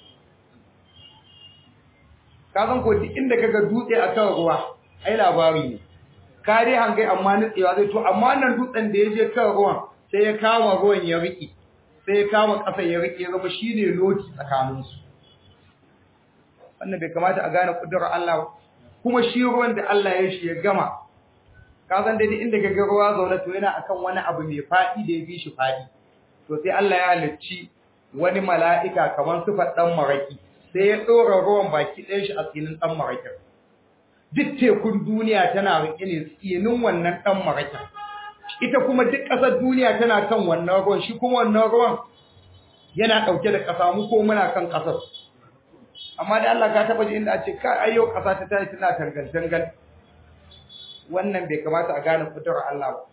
ka san ko duk inda kaga dutse akan ruwa ai labari ne ka dai hangai amma nutsewa zai to amma nan dutsen da ya je kan ruwan sai ya kama ruwan ya rike sai ya kama ƙasa ya rike zama shine loti tsakaninsu wannan bai kamata a gane kudurar Allah kuma shi ruwan da Allah ya shi ya gama ka san dai inda ka ga ruwa zaune to yana akan wani abu mai fadi da ya fi shi fadi to sai Allah ya halicci wani mala'ika kamar sifar dan maraki sai ya dora ruwan baki ɗayan shi a tsinin dan marakin duk tekun duniya tana rike ne tsinin wannan dan marakin ita kuma duk ƙasar duniya tana kan wannan ruwan shi kuma wannan ruwan yana ɗauke da ƙasa mu ko muna kan ƙasar amma da Allah ka taba ji inda a ce ka ayyo kasa ta tayi tana tangal tangal wannan bai kamata a gane fitar Allah ba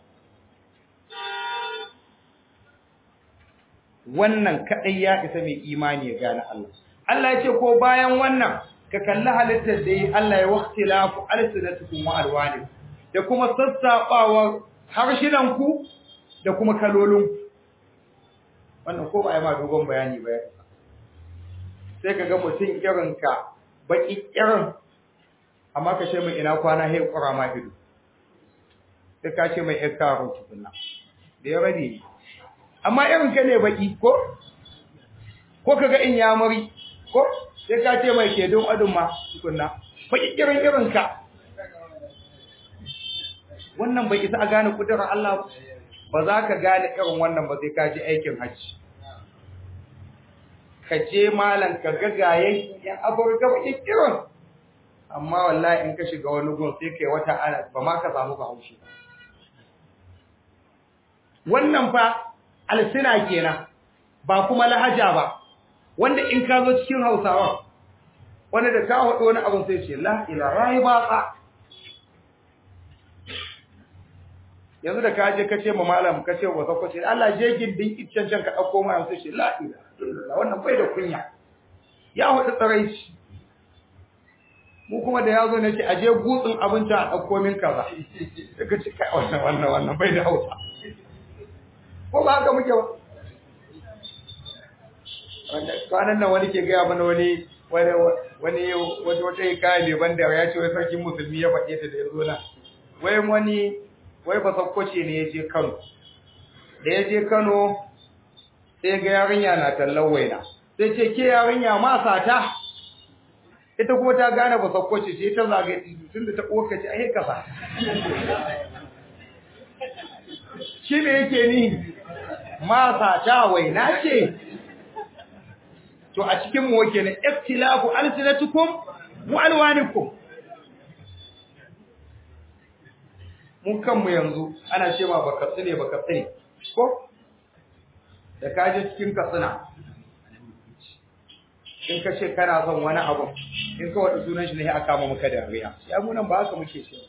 wannan kadai ya isa mai imani ya gane Allah Allah ya ce ko bayan wannan ka kalli halittar da yi Allah ya waqtilafu alsinatukum wa alwanikum da kuma sassaɓawar harshinan ku da kuma kalolin wannan ko ba ai ma dogon bayani ba sai ka ga mutum irinka baki irin amma ka ce mai ina kwana hai kura ma ido sai ka ce mai yan karo tukunna da ya rabe amma irin ka ne baki ko ko ka ga in yamuri ko sai ka ce mai kedon adun ma tukunna baki irin irin ka wannan bai isa a gane kudurar Allah ba za ka gane irin wannan ba sai ka ji aikin hajji ka je malam ka ga gayen yan afirka ba kirin amma wallahi in ka shiga wani gun sai kai wata ana ba ma ka samu haushi wannan fa alsina kenan ba kuma lahaja ba wanda in ka zo cikin hausawa wanda da ka haɗu wani abin sai ce la ilaha ba ka yanzu da ka je ka ce ma malam ka ce wa sako ce Allah je gindin iccen can ka dauko mana sai ce la ilaha illallah wannan bai da kunya ya hudu tsaraici mu kuma da yazo ne ce a je gutsun abinci a dauko min kaza sai ka ce kai wannan wannan wannan bai da hausa ko ba haka muke ba wanda kwanan nan wani ke gaya mana wani wani wani wata wata hikaya ne banda ya ce wai sarkin musulmi ya faɗe ta da ya zo nan wai wani wai ba sakkwace ne ya je Kano da ya je Kano sai ga yarinya na tallan waina sai ce ke yarinya ma sata ita kuma ta gane ba sakkwace ce ta zaga tunda ta koka ce ai ka sa shi ne yake ni ma sata waina ce to a cikin mu wake ne iftilafu alsinatukum wa alwanikum mun kanmu yanzu ana cewa ba katsine ba katsine ko da ka je cikin katsina in ka ce kana son wani abu in ka wada sunan shi ne aka kama maka da riya ya mu nan ba haka muke ce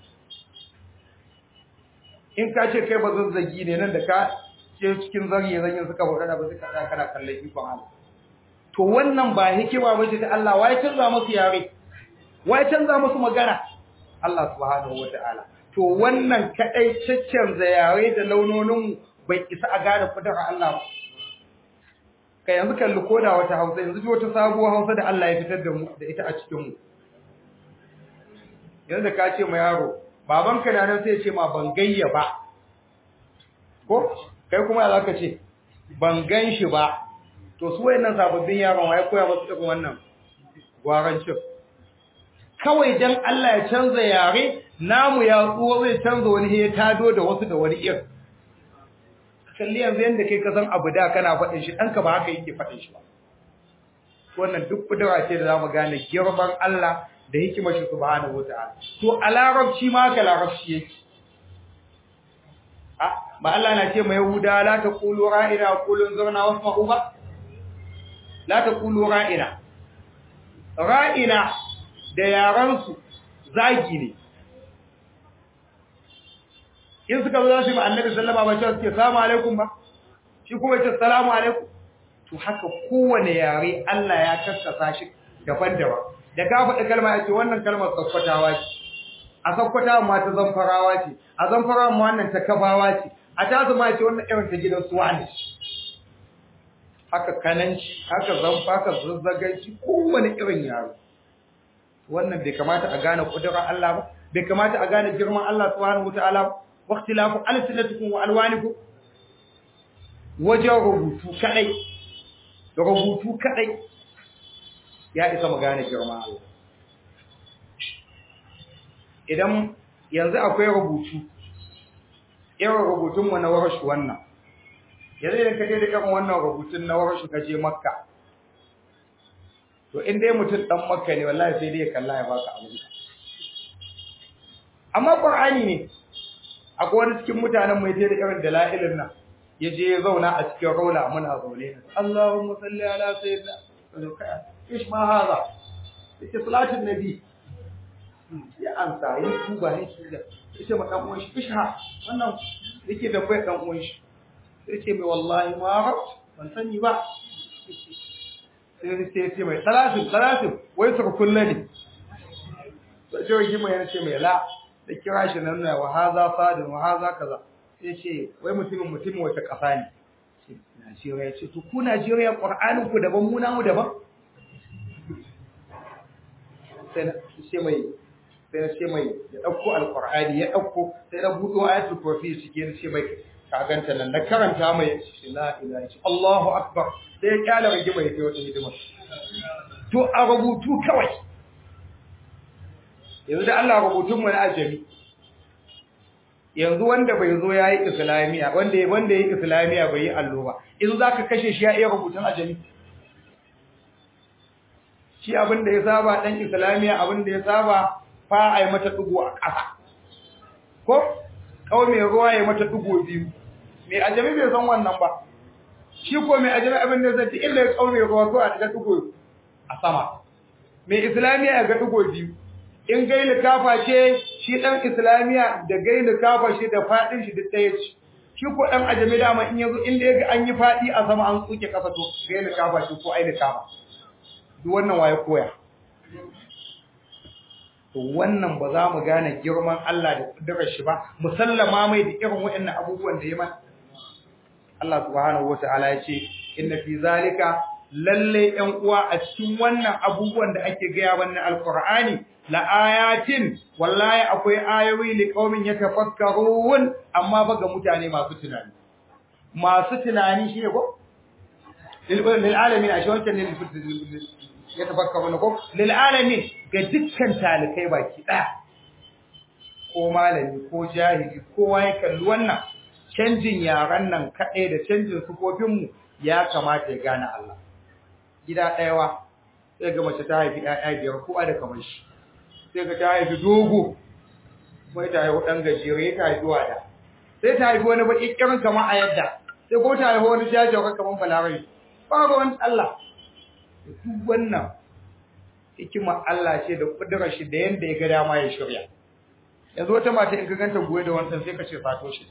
in ka ce kai ba zazzagi ne nan da ka ce cikin zariye zanyin suka faɗa da ba suka tsaya kana kallon ikon Allah to wannan ba hikima bace ta Allah wai canza musu yare wai canza musu magana Allah subhanahu wataala to wannan kadai caccanza yare da launonin bai isa a gane kudura Allah ba kai yanzu kalli koda wata Hausa yanzu ji wata sabuwar Hausa da Allah ya fitar da mu da ita a cikin mu yanzu ka ce ma yaro babanka na nan sai ya ce ma ban gayya ba ko kai kuma ya zaka ce ban gan shi ba to su wayannan sababbin yaron wai koya musu irin wannan gwarancin kawai dan Allah ya canza yare namu ya tsuwa zai canza wani ya tado da wasu da wani irin kalli yanzu yanda kai ka san abu da kana faɗin shi ɗanka ba haka yake faɗin shi ba wannan duk kudura ce da zamu gane girman Allah da hikimar shi subhanahu wataala to a larabci ma ka larabci yake a ba Allah na ce mai yahuda la taqulu ra'ina qulun zurna wasma'u ba la taqulu ra'ina ra'ina da yaran su zagi ne in suka zo su yi annabi sallama ba cewa suke salamu alaikum ba shi kuma ce salamu alaikum to haka kowane yare Allah ya kaskasa shi daban-daban da ka faɗi kalma ya ce wannan kalmar sakkwatawa ce a sakkwatawa ma ta zamfarawa ce a zamfarawa ma wannan ta kafawa ce a ta ma ce wannan irin ta gidan suwa ne haka kananci haka zamfa haka zazzaganci kowane irin yaro wannan bai kamata a gane kudurar Allah ba bai kamata a gane girman Allah subhanahu wataala ba waqtilafu alsinatukum wa alwanikum wajen rubutu kadai rubutu kadai ya isa mu gane girman Allah idan yanzu akwai rubutu irin rubutun mu na warashu wannan yanzu idan kaje da irin wannan rubutun na warashu kaje makka to in dai mutum dan makka ne wallahi sai dai ya kalla ya baka abin amma qur'ani ne akwai wani cikin mutanen mai je da irin dalailin nan ya je ya zauna a cikin raula muna zaune Allahumma salli ala sayyidina ish ma haza ita salatin nabi ya ansa yi tuba ne shi da ita ma dan uwan shi isha wannan yake da bai dan uwan shi sai ce mai wallahi ma rab ban sani ba sai sai ce mai salatin salatin wai suka kulle ne sai ce wai mai yana ce mai la da kira shi nan na wa haza sadin wa haza kaza sai ce wai mutumin mutumin wata kasa ne Najeriya ce to ku Najeriya Qur'anin ku daban mu namu daban sai na ce mai sai na ce mai ya dauko alqur'ani ya dauko sai na budo ayatul kursi cike na ce mai ka ganta nan na karanta mai shi la ilaha illa Allahu akbar sai ya kyala rage mai kai wata hidima to a rubutu kawai yanzu da Allah rubutun mu na ajami yanzu wanda bai zo yayi islamiya wanda wanda yayi islamiya bai yi allo ba in zaka kashe shi ya iya rubutun ajami shi abin da ya saba dan islamiya abin da ya saba fa ai mata dugo a ƙasa ko kawai mai ruwa ya mata dugo biyu mai ajami bai san wannan ba shi ko mai ajami abin da zai illa ya kawai ruwa ko a daga dugo a sama mai islamiya ya ga dugo biyu in gaili kafa ce shi dan islamiya da gaili kafa shi da fadin shi duk ɗaya ce shi ko dan ajami dama in yazo inda yaga an yi fadi a sama an tsuke kasa to gaili kafa shi ko aini kafa duk wannan waye koya to wannan ba za mu gane girman Allah da kudurar shi ba musallama mai da irin waɗannan abubuwan da ya mana Allah subhanahu wataala ya ce inna fi zalika lalle ƴan uwa a cikin wannan abubuwan da ake gaya wannan alqur'ani la ayatin wallahi akwai ayoyi li qaumin yatafakkarun amma ba ga mutane masu tunani masu tunani shine ko lil alamin a shi wancan ne yatafakkarun ko lil alamin ga dukkan talikai baki daya ko malami ko jahili kowa ya kalli wannan canjin yaran nan kaɗai da canjin sufofinmu ya kamata ya gane Allah gida ɗayawa sai ga mace ta haifi ƴaƴa biyar kowa da kamar shi sai ga ta haifi dogo mai ta haifi ɗan gajere ta haifi wada sai ta haifi wani baƙi ƙirin kamar a yadda sai ko ta haifi wani jajawa kamar balarai ba ga wani Allah duk wannan hikima Allah ce da kudurar shi da yanda ya ga dama ya shirya yanzu wata mata in ka ganta goye da wannan sai ka ce sato shi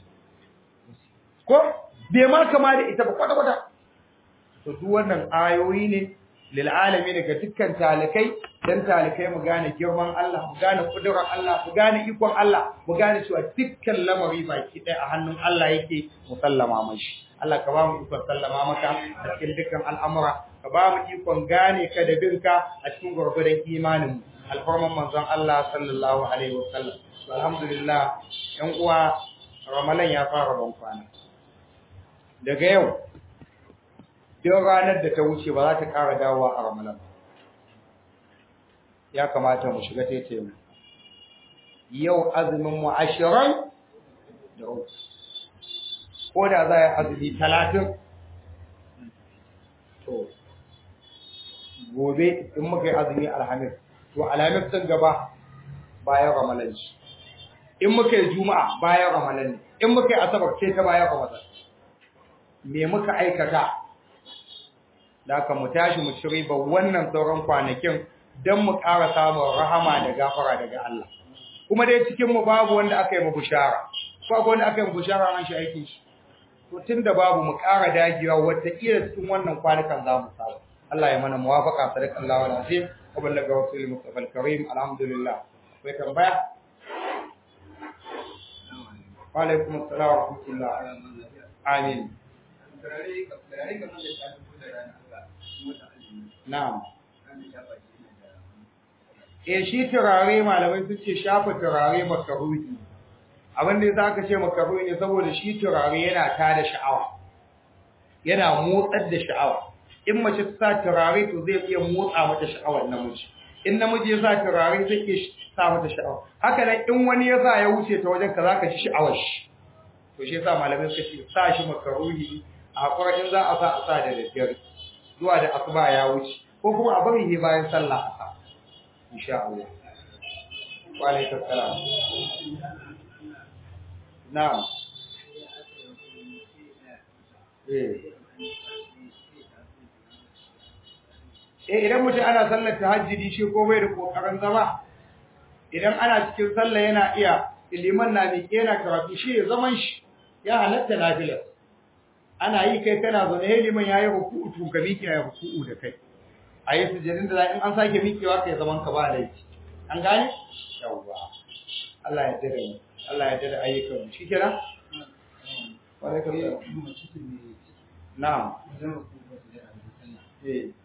ko bai ma kama da ita ba kwata kwata to duk wannan ayoyi ne lil alamin ga dukkan talikai dan talikai mu gane girman Allah mu gane kudurar Allah mu gane ikon Allah mu gane cewa dukkan lamari baki ɗaya a hannun Allah yake mu sallama mashi Allah ka ba mu ikon sallama maka a cikin dukkan al'amura ka ba mu ikon gane ka da binka a cikin gurgurdan imanin mu alfarman manzon Allah sallallahu alaihi wasallam alhamdulillah yan uwa ramalan ya fara ban kwana daga yau duk ranar da ta wuce ba za ta ƙara dawowa a ramalan ya kamata mu shiga taitaye mu yau azumin mu ashirin da uku ko da za a yi azumi talatin to gobe in muka yi azumi alhamis to alhamis sun gaba bayan ramalan shi in muka yi juma'a bayan ramalan ne in muka yi asabar ce ta bayan ramadan me muka aikata da aka mu tashi mu ci riba wannan sauran kwanakin don mu ƙara samun rahama da gafara daga Allah kuma dai cikin mu babu wanda aka yi mu bushara babu wanda aka yi mu bushara an shi aikin shi to tunda babu mu ƙara dagewa wata kila cikin wannan kwanukan za mu samu Allah ya mana muwafaqa sadakallahu alazim wa ballaga rasul mustafa alkarim alhamdulillah akwai tambaya wa alaikum assalam wa rahmatullah amin na'am eh shi turare malamai sun ce shafa turare makaruhi abin da zaka ce makaruhi ne saboda shi turare yana tada sha'awa yana motsar da sha'awa in mace ta sa turare to zai iya motsa mata sha'awar namiji in namiji ya sa turare zai iya sa mata sha'awa haka nan in wani ya sa ya wuce ta wajen ka zaka ji sha'awar shi to shi yasa malamai suka ce sa shi makaruhi a hakura in za a sa a sa da daddare zuwa da asuba ya wuce ko kuma a bari ne bayan sallah a sa insha Allah wa alaikum salam na'am eh eh idan mutum ana sallar tahajjudi shi ko bai da kokarin zama idan ana cikin sallah yana iya liman na miƙe yana karatu shi ya zaman shi ya halatta nafilar ana yi kai kana zaune ya liman yayi ruku'u to ka miƙe ya ruku'u da kai ayi sujudin da in an sake miƙewa kai zaman ka ba laifi an gane yawwa Allah ya dade mu Allah ya dade ayyukan mu shikenan wa alaikum na'am eh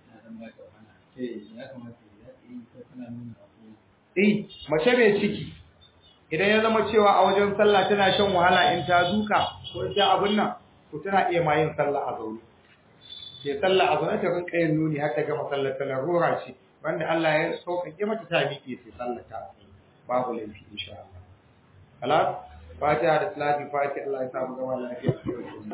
Eh, mace mai ciki idan ya zama cewa a wajen sallah tana shan wahala in ta duka ko ta abun nan to tana iya ma yin sallah a zaune. Ke sallah a zaune ta rinka yin nuni har ta gama sallar ta larura ce wanda Allah ya sauƙaƙe mata ta miƙe sai sallar ta babu laifi insha Allah. Alas, Fatiha da Salati Fatiha Allah ya samu gama lafiya.